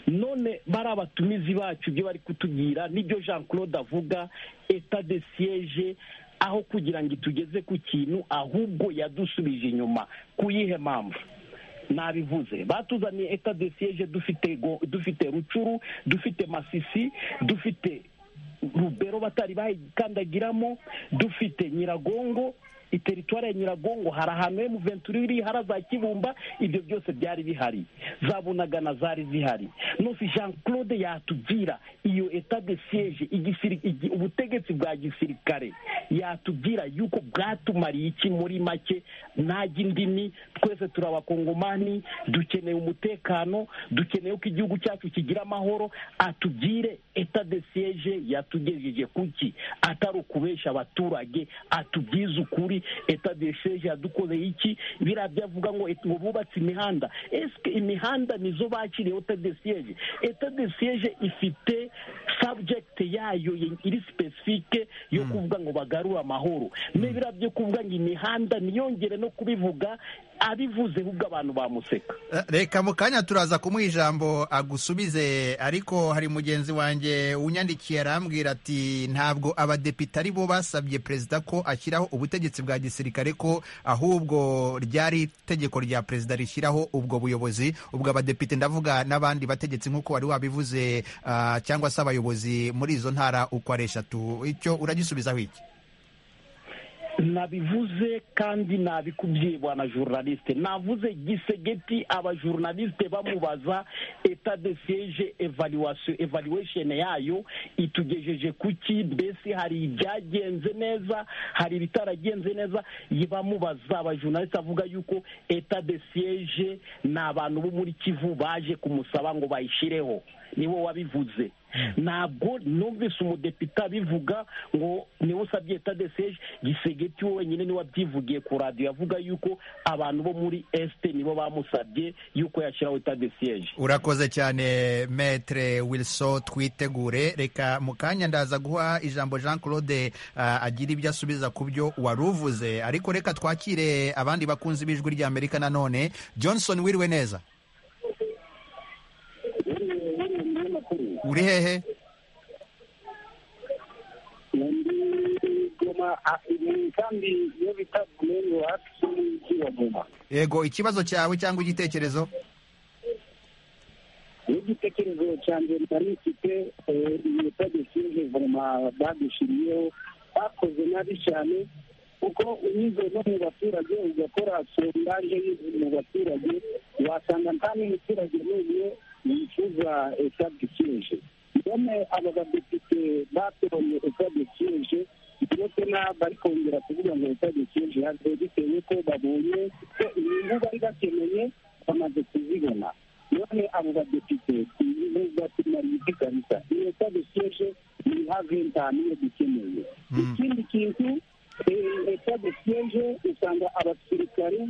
none bari abatumizi bacu ibyo bari kutubwira nibyo jean claude avuga eta de siege aho kugira ngo itugeze ku kintu ahubwo yadusubije inyuma ku yihe mpamvu nabivuze batuzaniye eta de siege dufite go- dufite rucuru dufite masisi dufite rubero batari bayikandagiramo dufite nyiragongo iteritwari ya nyiragongo hari ahantu emuventuri iri hari za kibumba ibyo byose byari bihari za bunagana zari zihari nose jean claude yatubwira iyo eta de siege igisiri- igi- ubutegetsi bwa gisirikare yatubwira yuko bwatumariye iki muri make najya indimi twese turi abakongomani dukeneye umutekano dukeneye ko igihugu cyacu kigira amahoro atugire eta de siege yatugejeje kuki atari ukubesha abaturage atubwize ukuri eta de siege yadukoze iki biriya byavuga ngo et- ngo bubatse imihanda esike imihanda nizo bakiriye eta de siege eta de siege ifite subject yayo ye- iri specifique yo kuvuga ngo bagarure amahoro n'ibiriya byo kuvuga ngo imihanda ntiyongere no kubivuga abivuze ahubwo abantu bamuseka reka mu kanya turaza kumuha ijambo agusubize ariko hari mugenzi wanjye unyandikiye arambwira ati ntabwo abadepite ari bo basabye perezida ko ashyiraho ubutegetsi bwa gisirikare ko ahubwo ryari itegeko rya perezida rishyiraho ubwo buyobozi ubwo abadepite ndavuga n'abandi bategetsi nk'uko wari wabivuze ah, cyangwa se abayobozi muri izo ntara uko ari eshatu icyo uragisubizaho iki nabivuze kandi nabikubwiye bwana journaliste navuze gisegeti abajournaliste bamubaza eta de siege evaluation evaluation yayo itugejeje kuki mbese hari ibyagenze neza hari ibitaragenze neza ye- bamubaza abajournaliste avuga yuko eta de siege ni abantu bo muri kivu baje kumusaba ngo bayishireho niwe wabivuze ntabwo numvise umudepite abivuga ngo niwe usabye eta de siege gisegeti we wenyine niwe abyivugiye ku radiyo yavuga yuko abantu bo muri esite nibo bamusabye yuko yashyiraho eta de siege urakoze cyane metre wilson twitegure reka mu kanya ndaza guha ijambo jean claude ah, agira ibyo asubiza ku byo wari uvuze ariko reka twakire abandi bakunzi b'ijwi ry'amerika nanone johnson wiriwe neza uri hehe goma a- ni kandi iyo bita gomeni wapi y'umujyi wa goma yego ikibazo cyawe cyangwa igitekerezo n'igitekerezo cya mbere nari mfite eh, iyo tagisize voma badushiriyeho bakoze nabi cyane kuko unyuze no mu baturage ugakora sondaje mu baturage wasanga nta n'umuturage n'umwe yifuza etadisize none aba badepite batoye etadisize ndetse n'aba bari kongera kuvuga ngo etadisize hariho bitewe ko babonye ko inyungu bari bakeneye bamaze kuzibona none abo badepite nubwo tumariye ipiganisa iyo tadusheje ni nka ventani iyo dukeneye ikindi kintu leta dusheje usanga abasirikare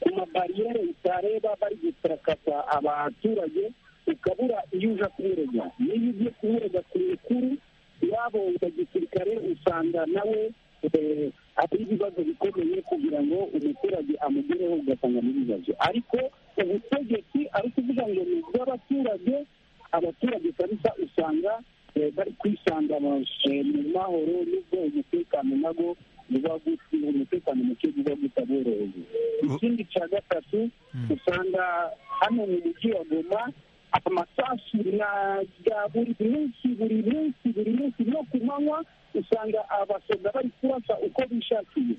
ku mabariyere utareba bari gukarakasa abaturage ukabura iyo uja kumurega niyo ugiye kumurega ku mikuru yabo ya gisirikare usanga nawe eh, hari ibibazo bikomeye kugira ngo umuturage amugereho ugasanga n'ibibazo ariko ubutegetsi ari kuvuga ngo ni ubw'abaturage abaturage kabisa usanga eh, bari kwisanga mu eh, mu mahoro nubwo umutekano nago uba guti umutekano muke uba utaboroheye ikindi cya gatatu usanga hano mu mujyi wa goma amasasu na ya buri munsi buri munsi buri munsi no ku manywa usanga abasoda bari kurasa uko bishakiye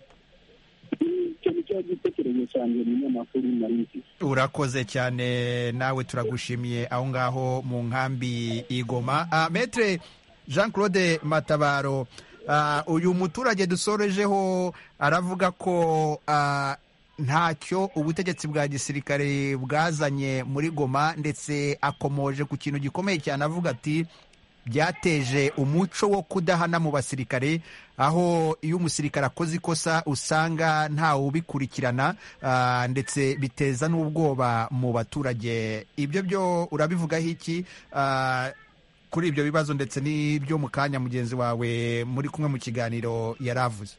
icyo ni cyo gitekerezo cyanjye mu nyamakuru nari mfite urakoze cyane nawe turagushimiye aho ngaho mu nkambi igoma ah, metre jean claude matabaro ah, uyu muturage dusorejeho aravuga ko ah, ntacyo ubutegetsi bwa gisirikare bwazanye muri goma ndetse akomoje ku kintu gikomeye cyane avuga ati byateje umuco wo kudahana mu basirikare aho iyo umusirikare akoze ikosa usanga ntawe ubikurikirana ah, ndetse biteza n'ubwoba mu baturage ibyo byo urabivugaho iki Ah, kuri ibyo bibazo ndetse n'ibyo mu kanya mugenzi wawe muri kumwe mu kiganiro yari avuze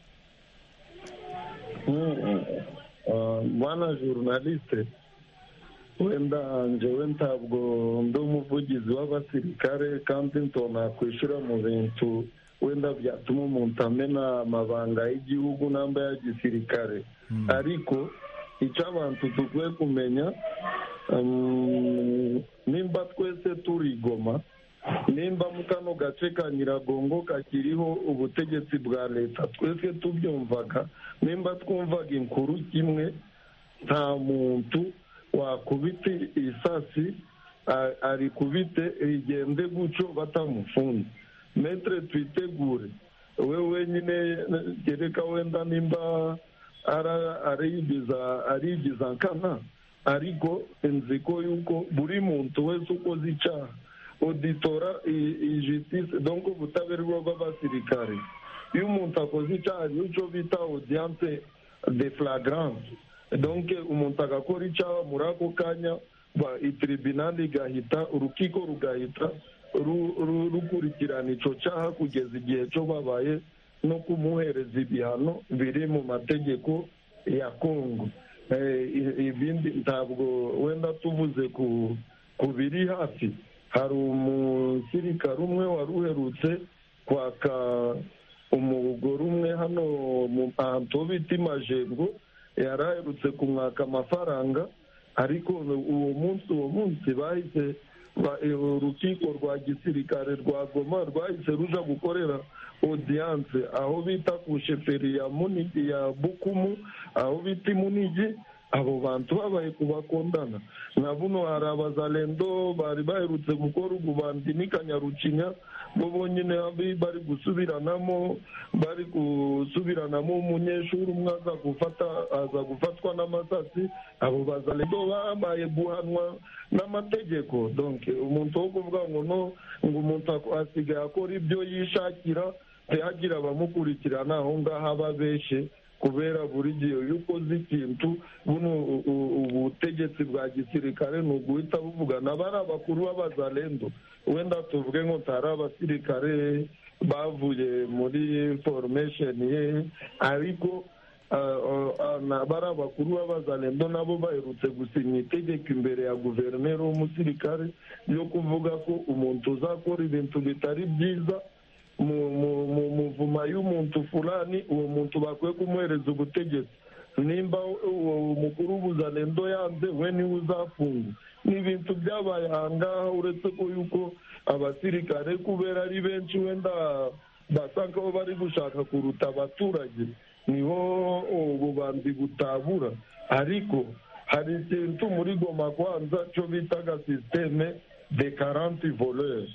Ah, bwana journaliste wenda njewe ntabwo ndi umuvugizi w'abasirikare kandi ntona kwishura mu bintu wenda byatuma umuntu amena amabanga y'igihugu n'amba ya gisirikare ariko icyo abantu dukwiye kumenya um, nimba twese turigoma nimba mu kano gace ka nyiragongo kakiriho ubutegetsi bwa leta twese tubyumvaga nimba twumvaga inkuru kimwe nta muntu wakubita isasi a- arikubite rigende guco batamufunze metre twitegure we wenyine gereka wenda nimba ara- arigiza arigiza nkana ariko nziko yuko buri muntu wese ukoze icyaha oditora ijitise donc ubutabera bw'abasirikare iyo umuntu akoze icyaha ni cyo bita audience de flagrance donc umuntu agakora icyaha muri ako kanya ba- itribinali igahita urukiko rugahita ru- ru- rukurikirana icyo cyaha kugeza igihe cyo babaye no kumuhereza ibihano biri mu mategeko ya kongo Eh, i- ibindi ntabwo wenda tuvuze ku ku biri hafi hari umusirikare umwe wari uherutse kwaka umugore umwe hano mu ahantu ho bita imajengo yari aherutse kumwaka amafaranga ariko uwo munsi uwo munsi bahise ba- eh, urukiko rwa gisirikare rwa goma rwahise ruja gukorera odiyanse aho bita ku sheferi ya munigi ya bukumu aho bita imunigi abo bantu babaye kubakondana na buno hari abazalendo bari baherutse gukora ububandi n'ikanyarucinya bo bonyine abi- bari gusubiranamo bari gusubiranamo umunyeshuri umwe aza gufata aza gufatwa n'amasasi abo bazalendo babaye guhanwa n'amategeko donc umuntu wo kuvuga ngo no ngo umuntu ak- asigaye akora ibyo yishakira ntihagira abamukurikirana aho ngaho ababeshe kubera buri gihe iyo ukoze ikintu buno u- u- ubutegetsi bwa gisirikare ni uguhita buvugana bari abakuru b'abazalendo wenda tuvuge ngo tari abasirikare bavuye muri foromesheni ye ariko ah, ah, ah, na- bari abakuru b'abazalendo nabo baherutse gusinya itegeko imbere ya guverineri w'umusirikare ryo kuvuga ko umuntu uzakora ibintu bitari byiza mu- mu- mu muvuma y'umuntu fulani uwo muntu bakwiye kumuhereza ubutegetsi nimba uwo mukuru w'ubuzalendo yanze we niwe uzafungwa ni ibintu byabaye ahangaha uretse ko yuko abasirikare kubera ari benshi wenda basa nkaho bari gushaka kuruta abaturage niho ububanzi butabura ariko hari ikintu muri goma kwanza cyo bitaga sisiteme de karanti voleurs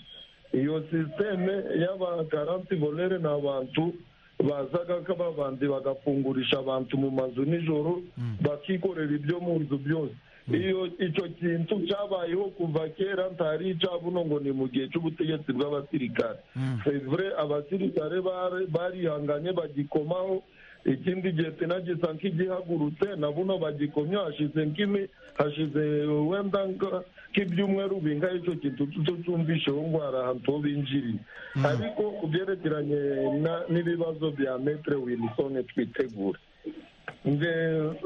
iyo sisiteme y'abakaranti volere ni abantu bazaga nk'ababandi bagafungurisha abantu mu mazu nijoro bakikorera ibyo mu nzu byose iyo icyo kintu cyabayeho kuva kera ntari icabuno ngo ni mu gihe cy'ubutegetsi bw'abasirikare sevure abasirikare bare- barihanganye bagikomaho ikindi gihe tinagisa nk'igihagurutse nabuno bagikomye hashize nk'imi hashize wenda nka- nk'ibyumweru bingahe icyo kintu tutumvisheho ndwara ahantu ho binjiriye ariko ku byerekeranye na- n'ibibazo bya metere winisone twitegura nge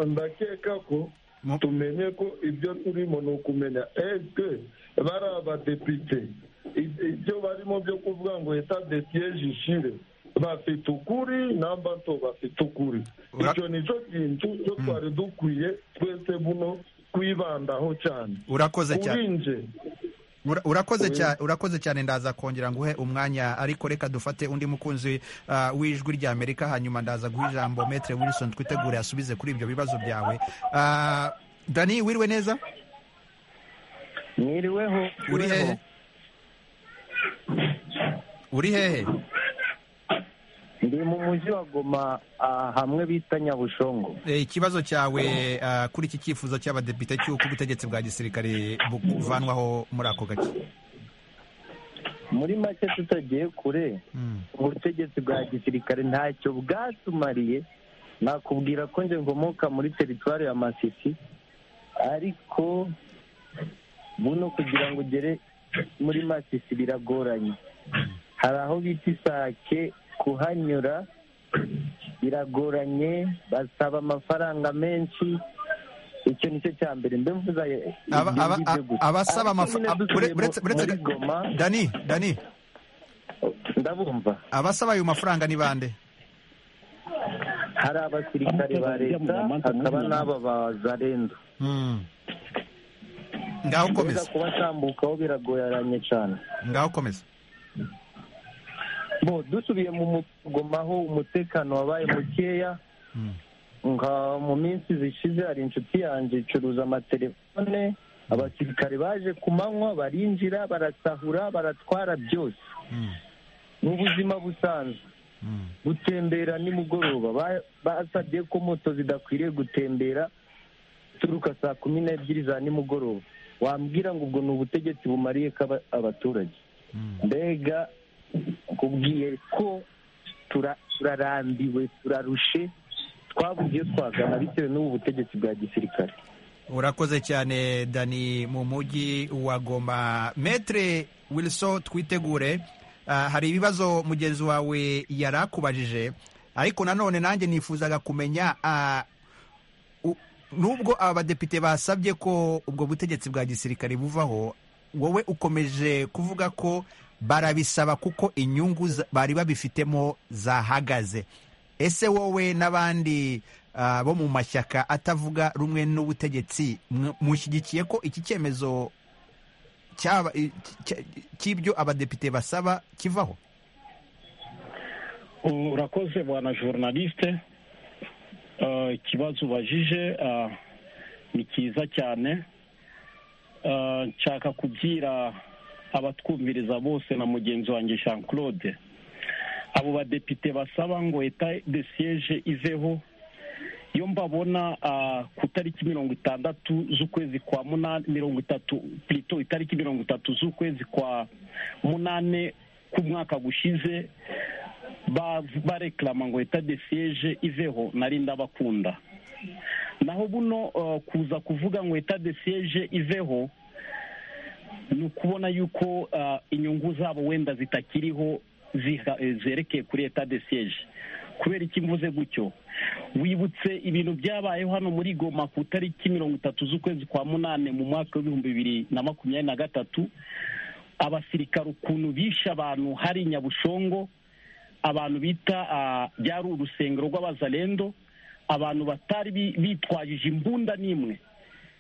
ndakeka ko tumenye ko ibyo turimo ni ukumenya eske bari abadepite i- ibyo barimo byo kuvuga ngo eta de siege ishire bafite ukuri namba nto bafite ukuri icyo ni cyo kintu cyo twari dukwiye twese buno kwibandaho cyane urakoze cyane kuri nje Ura- urakoze Oya. cyane urakoze cyane ndaza kongera nguhe umwanya ariko reka dufate undi mukunzi ah, w'ijwi rya Amerika hanyuma ndaza guha ijambo Metre Wilson twitegure asubize kuri ibyo bibazo byawe Ah, Dani wiriwe neza mwiriweho uri hehe uri hehe ndi mu mujyi wa goma ah, hamwe bita nyabushongo Eh, ikibazo cyawe ah, kuri iki cyifuzo cy'abadepite cy'uko ubutegetsi bwa gisirikare buvanwaho muri ako gace muri make tutagiye kure ubutegetsi bwa gisirikare ntacyo bwatumariye nakubwira ko njye nkomoka muri teritwari ya masisi ariko buno kugira ngo ugere muri masisi biragoranye hari aho bita isake kuhanyura biragoranye basaba amafaranga menshi icyo nicyo cya mbere mbe mvuze Aba- ibyo aba- ngibyo gusa. abasaba Ariko nyine amafaranga dusubiye mu- muri Goma, Dani Dani ndabumva abasaba ayo mafaranga ni bande hari abasirikare ba leta hakaba n'aba ba zarendo ngaho komeza kuba atambukaho biragoranye cyane ngaho komeza bo dusubiye mu mugomaho umutekano wabaye mukeya nka mu minsi zishize hari inshuti yanjye icuruza amatelefone abasirikare baje ku manywa barinjira barasahura baratwara byose mu buzima busanzwe gutembera nimugoroba ba- basabye ko moto zidakwiriye gutembera uturuka saa kumi n'ebyiri za nimugoroba wambwira ngo ubwo ni ubutegetsi bumariye ko aba- abaturage mbega kubwiye ko tura- turarambiwe turarushe twabuze iyo twagana bitewe n'ubu butegetsi bwa gisirikare urakoze cyane dani mu mujyi wa goma metre wilson twitegure ah, hari ibibazo mugenzi wawe yari akubajije ariko nanone nanjye nifuzaga kumenya ah, u- nubwo abadepite basabye ko ubwo butegetsi bwa gisirikare buvaho wowe ukomeje kuvuga ko barabisaba kuko inyungu za- bari babifitemo zahagaze ese wowe n'abandi ah, bo mu mashyaka atavuga rumwe n'ubutegetsi mw- mushyigikiye ko iki cyemezo cyaba- i- cy- cy'ibyo abadepite basaba kivaho urakoze bwana journaliste Eh, ikibazo ubajije eh, ni cyiza cyane Eh, nshaka kubwira abatwumviriza bose na mugenzi wanjye jean claude abo badepite basaba ngo eta de siege iveho iyo mbabona ah, ku itariki mirongo itandatu z'ukwezi kwa munani mirongo itatu plito itariki mirongo itatu z'ukwezi kwa munane k'umwaka gushize ba- bareklama ngo eta de siege iveho nari ndabakunda naho buno uh, kuza kuvuga ngo eta de siege iveho ni ukubona yuko uh, inyungu zabo wenda zitakiriho ziha- eh, zerekeye kuri eta de siege kubera iki mvuze gutyo wibutse ibintu byabayeho hano muri goma ku itariki mirongo itatu z'ukwezi kwa munane mu mwaka w'ibihumbi bibiri na makumyabiri na gatatu abasirikare ukuntu bishe abantu hari nyabushongo abantu bita ah, byari urusengero rw'abazalendo abantu batari bi- bitwajije imbunda n'imwe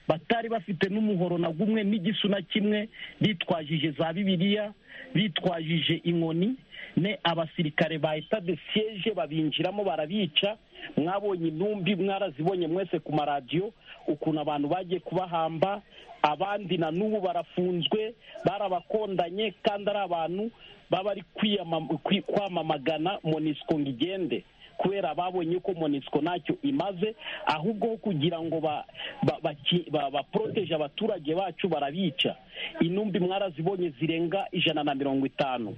batari bafite n'umuhoro na gumwe n'igisu na kimwe bitwajije za bibiliya bitwajije inkoni ne abasirikare ba eta de siege babinjiramo barabica mwabonye intumbi mwarazibonye mwese ku maradiyo ukuntu abantu bagiye kubahamba abandi na n'ubu barafunzwe barabakondanye kandi ari abantu baba bari kwiyama- kwi- kwamamagana monisiko ngo igende kubera babonye ko monisco ntacyo imaze ahubwo ho kugira ngo ba- ba- baki- ba- baporoteje abaturage bacu barabica intumbi mwarazibonye zirenga ijana na mirongo itanu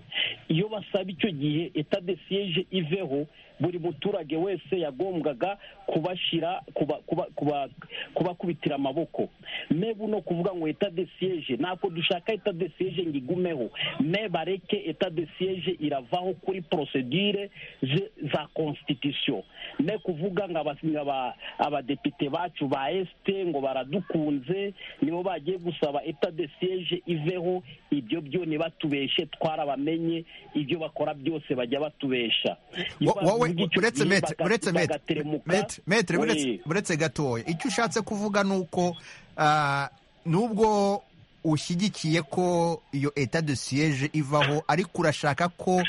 iyo basaba icyo gihe eta de siege iveho buri muturage wese yagombwaga kubashyira kuba- kuba- kuba- kubakubitira amaboko me buno kuvuga ngo eta de siege ntabwo dushaka eta de siege ngo igumeho me bareke eta de siege iravaho kuri prosedire ze- za constitution ne kuvuga ngo abas- ngo aba- abadepite bacu ba este ngo baradukunze nibo bagiye gusaba eta de siege iveho ibyo byo ntibatubeshe twarabamenye ibyo bakora byose bajya batubesha Iyo Wo- wowe bavuga icyo uretse gihe metre baga- uretse metre bagateremuka, metre metre we- uretse- uretse gatoya icyo ushatse kuvuga ni uko ah, nubwo ushyigikiye ko iyo eta de siege ivaho ariko urashaka ko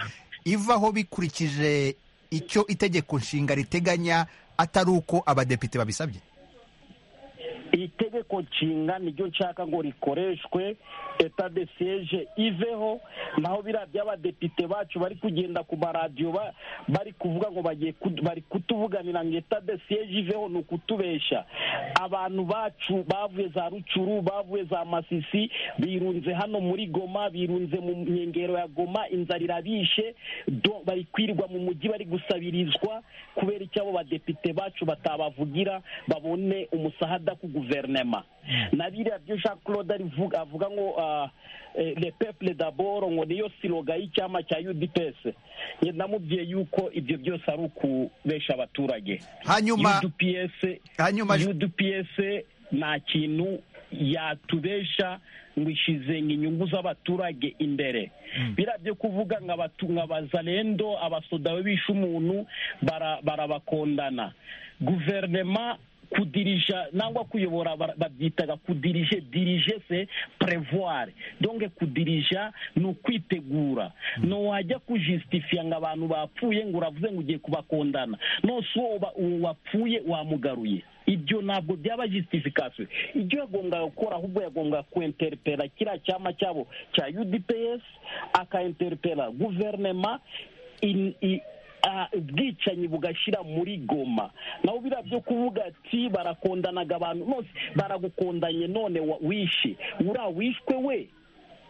ivaho bikurikije icyo itegeko nshinga riteganya atari uko abadepite babisabye itegeko nshinga niryo nshaka ngo rikoreshwe eta de siege iveho naho biriya by'abadepite bacu bari kugenda ku maradiyo ba- bari kuvuga ngo bagiye ku- bari kutuvuganira ngo eta de siege iveho ni ukutubesha abantu bacu bavuye za rucuru bavuye za masisi birunze hano muri goma birunze mu nkengero ya goma inzara irabishe do- bari kwirirwa mu mujyi bari gusabirizwa kubera icyo abo badepite bacu batabavugira babone umusahada ku guverinema na biriya byo jean claude arivuga- avuga ngo ah, eh, le peuple d'abord ngo niyo siroga y'icyama cya udps Njye namubwiye yuko ibyo byose ari ukubesha abaturage hanyuma UDPS hanyuma UDPS nta kintu yatubesha ngo ishizenga inyungu z'abaturage imbere biriya byo kuvuga nka bazarendo abasodawe bishe umuntu bara- barabakondana guverinema kudirija nangwa kuyobora bara- babyitaga kudirije dirije se prevoir donc kudirija ni ukwitegura no wajya kujistifia ngo abantu bapfuye ngo uravuze ngo ugiye kubakondana nose uwo wa- uwo wapfuye wamugaruye ibyo ntabwo byaba justification ibyo yagombwaga gukora ahubwo yagombwaga kuenterpela kiriya cyama cyabo cya udps akaenterpela guverinema in- i- ah, ubwicanyi bugashyira muri goma naho biriya byo kuvuga ati barakondanaga abantu bose baragukondanye none wa- wishe uriya wishwe we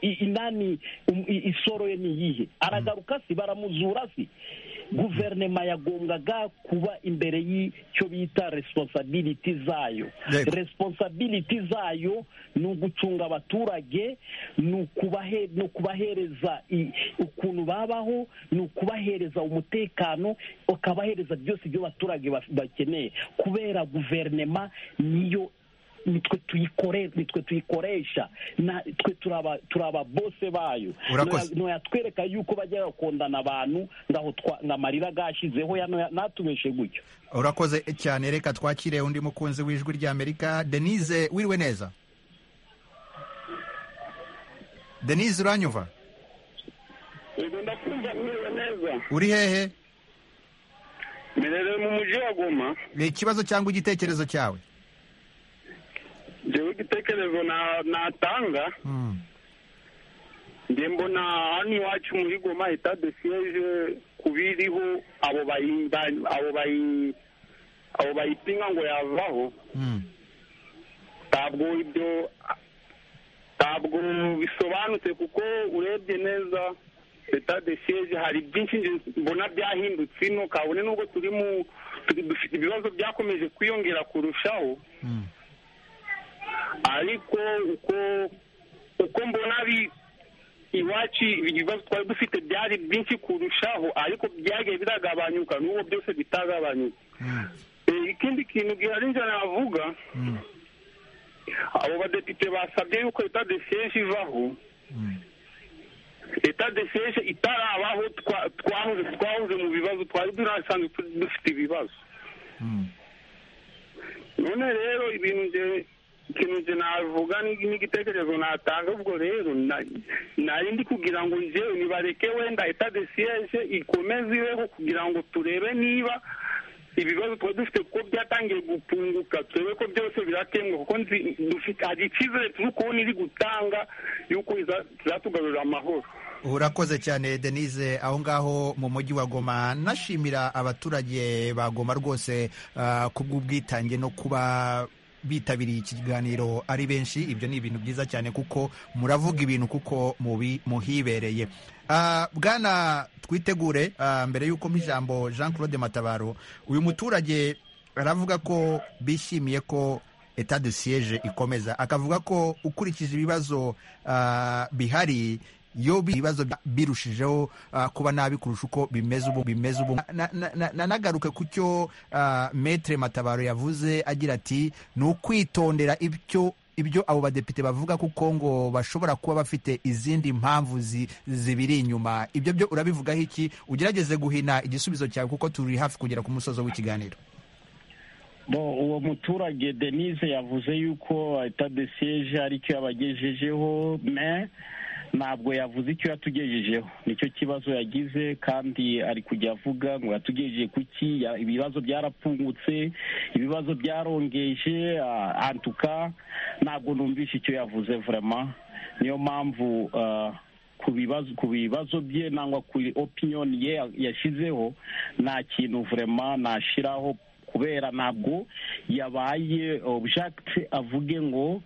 i- inani um- i- isoro ye ni iyihe aragaruka si baramuzura si guverinoma yagombwaga kuba imbere y'icyo bita resiponsabiliti zayo Yego. resiponsabiliti zayo ni ugucunga abaturage ni ukubahe- ni ukubahereza i- ukuntu babaho ni ukubahereza umutekano ukabahereza byose ibyo abaturage baf- bakeneye kubera guverinoma niyo nitwe tuyikore nitwe tuyikoresha na twe turaba turaba bose bayo Urakoze. Noya- noyatwereka yuko bajya bakondana abantu ngaho twa- ngo amarira gashizeho natubeshe gutyo urakoze cyane reka twakire undi mukunzi w'ijwi ry'amerika denise wiriwe neza denise uranyumva yego ndakumva mwiriwe neza uri hehe mererewe mu mujyi wa goma Ni ikibazo cyangwa igitekerezo cyawe njyewe igitekerezo na- natanga njye mbona hano iwacu muri goma eta de siyeje kubiriho abo bayi- ba- abo bayi- abo bayipinga ngo yavaho ntabwo ibyo ntabwo bisobanutse kuko urebye neza leta de siege hari byinshi nje mbona byahindutse ino kabone nubwo turi mu turi- dufite ibibazo byakomeje kwiyongera kurushaho ariko uko uko mbona bi- iwacu ibibazo twari dufite byari byinshi kurushaho ariko byagiye biragabanyuka n'ubu byose bitagabanyuka Eh, ikindi kintu gihari njye navuga abo badepite basabye yuko leta de siege ivaho leta de siege itarabaho twa- twahoze twahoze mu bibazo twari tunasanzwe tu- dufite ibibazo none rero ibintu nje ikintu nje navuga ni- n'igitekerezo natanga ubwo rero na- nari ndi kugira ngo njyewe nibareke wenda eta de siege ikomeze ibeho kugira ngo turebe niba ibibazo twari dufite kuko byatangiye gupunguka turebe ko byose birakemwa kuko nzi- dufite hari icyizere turi kubona iri gutanga y'uko iza- izatugarurira amahoro urakoze cyane denise aho ngaho mu mujyi wa goma nashimira abaturage ba goma rwose ah, kubw'ubwitange no kuba bitabiriye iki kiganiro ari benshi ibyo ni ibintu byiza cyane kuko muravuga ibintu kuko mubi- muhibereye Ah, bwana twitegure ah, mbere y'uko mpa ijambo jean claude matabaro uyu muturage aravuga ko bishimiye ko etat de siege ikomeza akavuga ko ukurikije ibibazo ah, bihari yo bi- ibibazo bi- birushijeho ah, kuba nabi kurusha uko bimeze ubu bimeze ubu Na- na- na- na- nagaruke ku cyo ah, maître matabaro yavuze agira ati ni ukwitondera ibyo ibyo abo badepite bavuga kuko ngo bashobora kuba bafite izindi mpamvu zi- zibiri inyuma ibyo byo urabivugaho iki ugerageze guhina igisubizo cyawe kuko turi hafi kugera ku musozo w'ikiganiro Bo, uwo muturage denise yavuze yuko etadesiyeje aricyo yabagejejeho me ntabwo yavuze icyo yatugejejeho nicyo kibazo yagize kandi ari kujya avuga ngo yatugejeje kuki ya- ibibazo byarapfungutse ibibazo byarongeje ah, antuka ntabwo numvishe icyo yavuze vrema niyo mpamvu ah, ku bibazo ku bibazo bye nangwa ku opinion ye yashyizeho nta kintu vrema nashiraho kubera ntabwo yabaye object avuge ngo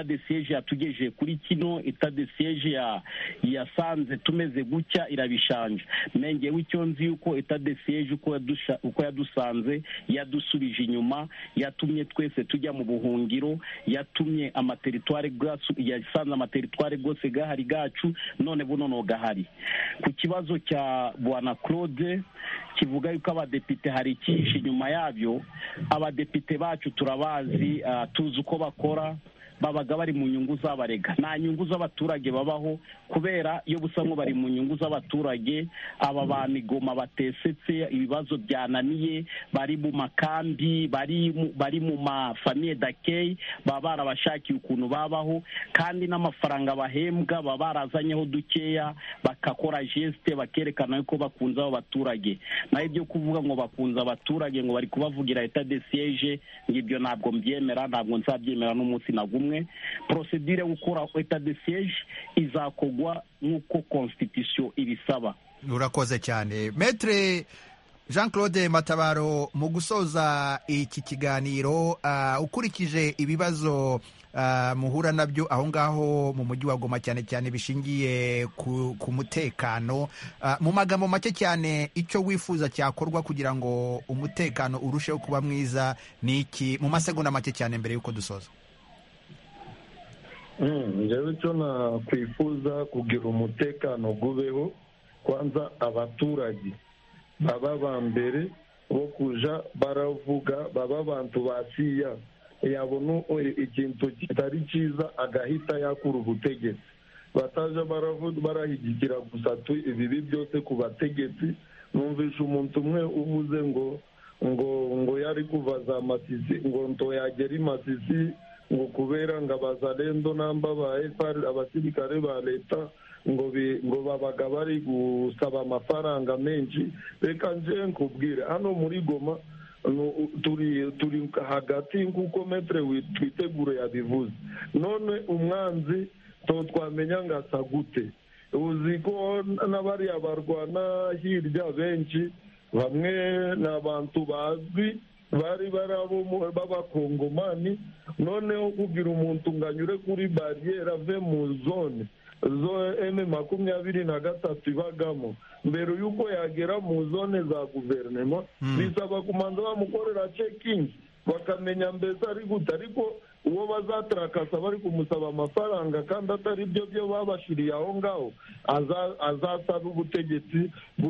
de siege yatugejeje kuri kino de siege ya- yasanze tumeze gutya irabishanja nenge w'icyo nzi yuko de siege uko yadusha- uko yadusanze yadusubije inyuma yatumye twese tujya mu buhungiro yatumye amateritware bwacu yasanze amateritware rwose gahari gacu none buno no gahari ku kibazo cya bwana claude kivuga yuko abadepite hari icyinshi inyuma yabyo abadepite bacu turabazi ah, tuzi uko bakora babaga bari mu nyungu z'abarega nta nyungu z'abaturage babaho kubera iyo busa ngo bari mu nyungu z'abaturage aba ba migoma batesetse ibibazo byananiye bari mu makambi bari mu- bari mu mafamiye dakeyi baba barabashakiye ukuntu babaho kandi n'amafaranga bahembwa baba barazanyeho dukeya bagakora jesite bakerekana yuko bakunze abo baturage naho ibyo kuvuga ngo bakunze abaturage ngo bari kubavugira leta de siyeje ngibyo ntabwo mbyemera ntabwo nzabyemera n'umunsi na gumwe porosedire yo gukora leta de siyeje izakogwa nk'uko konstitusiyo ibisaba urakoze cyane metere jean claude matabaro mu gusoza iki kiganiro ah, ukurikije ibibazo ah, muhura nabyo aho ngaho mu mujyi wa goma cyane cyane bishingiye ku, ku mutekano Ah, mu magambo make cyane icyo wifuza cyakorwa kugira ngo umutekano urusheho kuba mwiza ni iki mu masegonda make cyane mbere y'uko dusoza njyewe icyo nakwifuza kugira umutekano gubeho kwanza abaturage baba ba mbere bo kuja baravuga baba bantu basiya yabona u- ikintu kitari cyiza agahita yakura ubutegetsi bataja baravu- barahigikira gusa tu ibibi byose ku bategetsi numvisha umuntu umwe uvuze ngo ngo ngo yari kuva za masisi ngo ntoyagera i masisi ngo kubera ngo abazalendo namba ba FR abasirikare ba leta ngo bi- ngo babaga bari gusaba amafaranga menshi reka nje nkubwire hano muri goma no- turi turi hagati nk'uko metere twitegure yabivuze none umwanzi to twamenya ngo asa gute uzi ko n'abariya barwana hirya benshi bamwe ni abantu bazwi bari bari abo mu- b'abakongomani noneho kugira umuntu ngo anyure kuri bariyeri ave mu zone zone eme makumyabiri na gatatu ibagamo mbere y'uko yagera mu zone za guverinoma bisaba kumanza bamukorera cekingi bakamenya mbese ari gute ariko uwo bazatakasa bari kumusaba amafaranga kandi atari byo byo babashiriye aho ngaho aza- azasaba ubutegetsi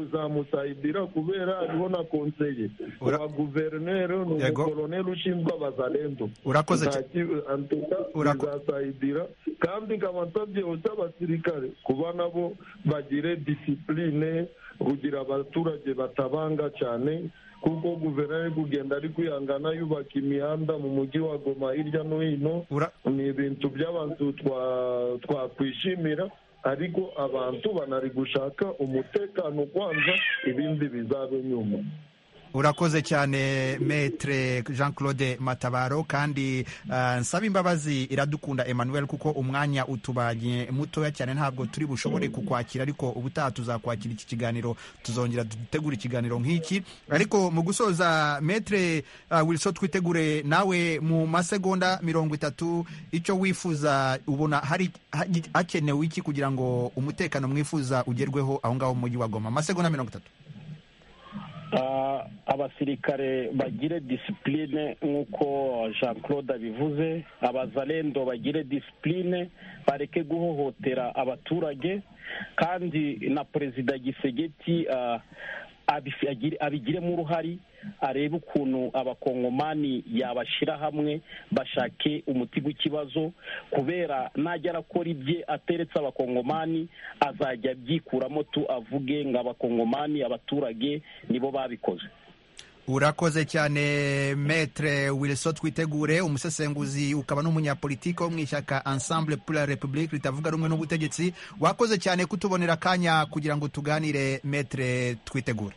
buzamusayidira kubera ariho na konseye wa guverineri ni Yego. umukoroneri ushinzwe abazalendo Urakoze Nta ki- anteka bizasayidira kandi nkaba nsabye abasirikare kuba nabo bagire disipurine kugira abaturage batabanga cyane kuko guverineri kugenda ari kwihangana yubaka imihanda mu mujyi wa goma hirya no hino ni ibintu by'abantu twa- twakwishimira ariko abantu banari gushaka umutekano kwanza ibindi bizabe nyuma urakoze cyane metre jean claude matabaro kandi ah, nsaba imbabazi iradukunda emmanuel kuko umwanya utubanye mutoya cyane ntabwo turi bushobore kukwakira ariko ubutaha tuzakwakira iki kiganiro tuzongera dutegura ikiganiro nk'iki ariko mu gusoza metre uh, wilson twitegure nawe mu masegonda mirongo itatu icyo wifuza ubona hari hagi- hakenewe iki kugira ngo umutekano mwifuza ugerweho aho ngaho mu mujyi wa goma masegonda mirongo itatu Ah, abasirikare bagire disipurine nk'uko jean claude abivuze abazalendo bagire disipurine bareke guhohotera abaturage kandi na perezida gisegeti ah, abif- agire- abigiremo uruhari arebe ukuntu abakongomani yabashyira hamwe bashake umuti w'ikibazo kubera najya arakora ibye ateretse abakongomani azajya abyikuramo tu avuge ngo abakongomani abaturage nibo babikoze urakoze cyane metre wilson twitegure umusesenguzi ukaba n'umunyapolitiki wo mu ishyaka ensemble pour la république ritavuga rumwe n'ubutegetsi wakoze cyane kutubonera akanya kugira ngo tuganire metre twitegure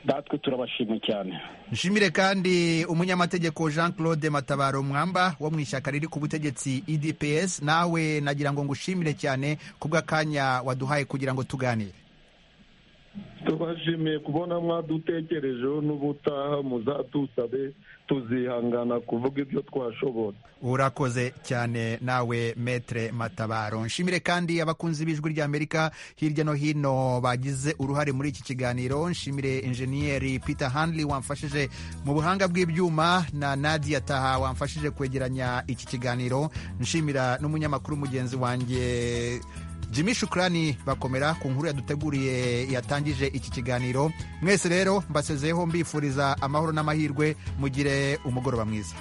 natwe turabashima cyane nshimire kandi umunyamategeko jean claude matabaro mwamba wo mu ishyaka riri ku butegetsi edps nawe nagira ngo ngushimire cyane ku bw'akanya waduhaye kugira ngo tuganire tubashimiye kubona mwadutekerejeho n'ubutaha muzatusabe tuzihangana kuvuga ibyo twashobora urakoze cyane nawe metre matabaro nshimire kandi abakunzi b'ijwi ry'amerika hirya no hino bagize uruhare muri iki kiganiro nshimire enjeniyeri peter hanley wamfashije mu buhanga bw'ibyuma na nadia taha wamfashije kwegeranya iki kiganiro nshimira n'umunyamakuru mugenzi wanjye Jimmy Shukrani bakomera ku nkuru yaduteguriye yatangije iki kiganiro mwese rero mbasezeyeho mbifuriza amahoro n'amahirwe mugire umugoroba mwiza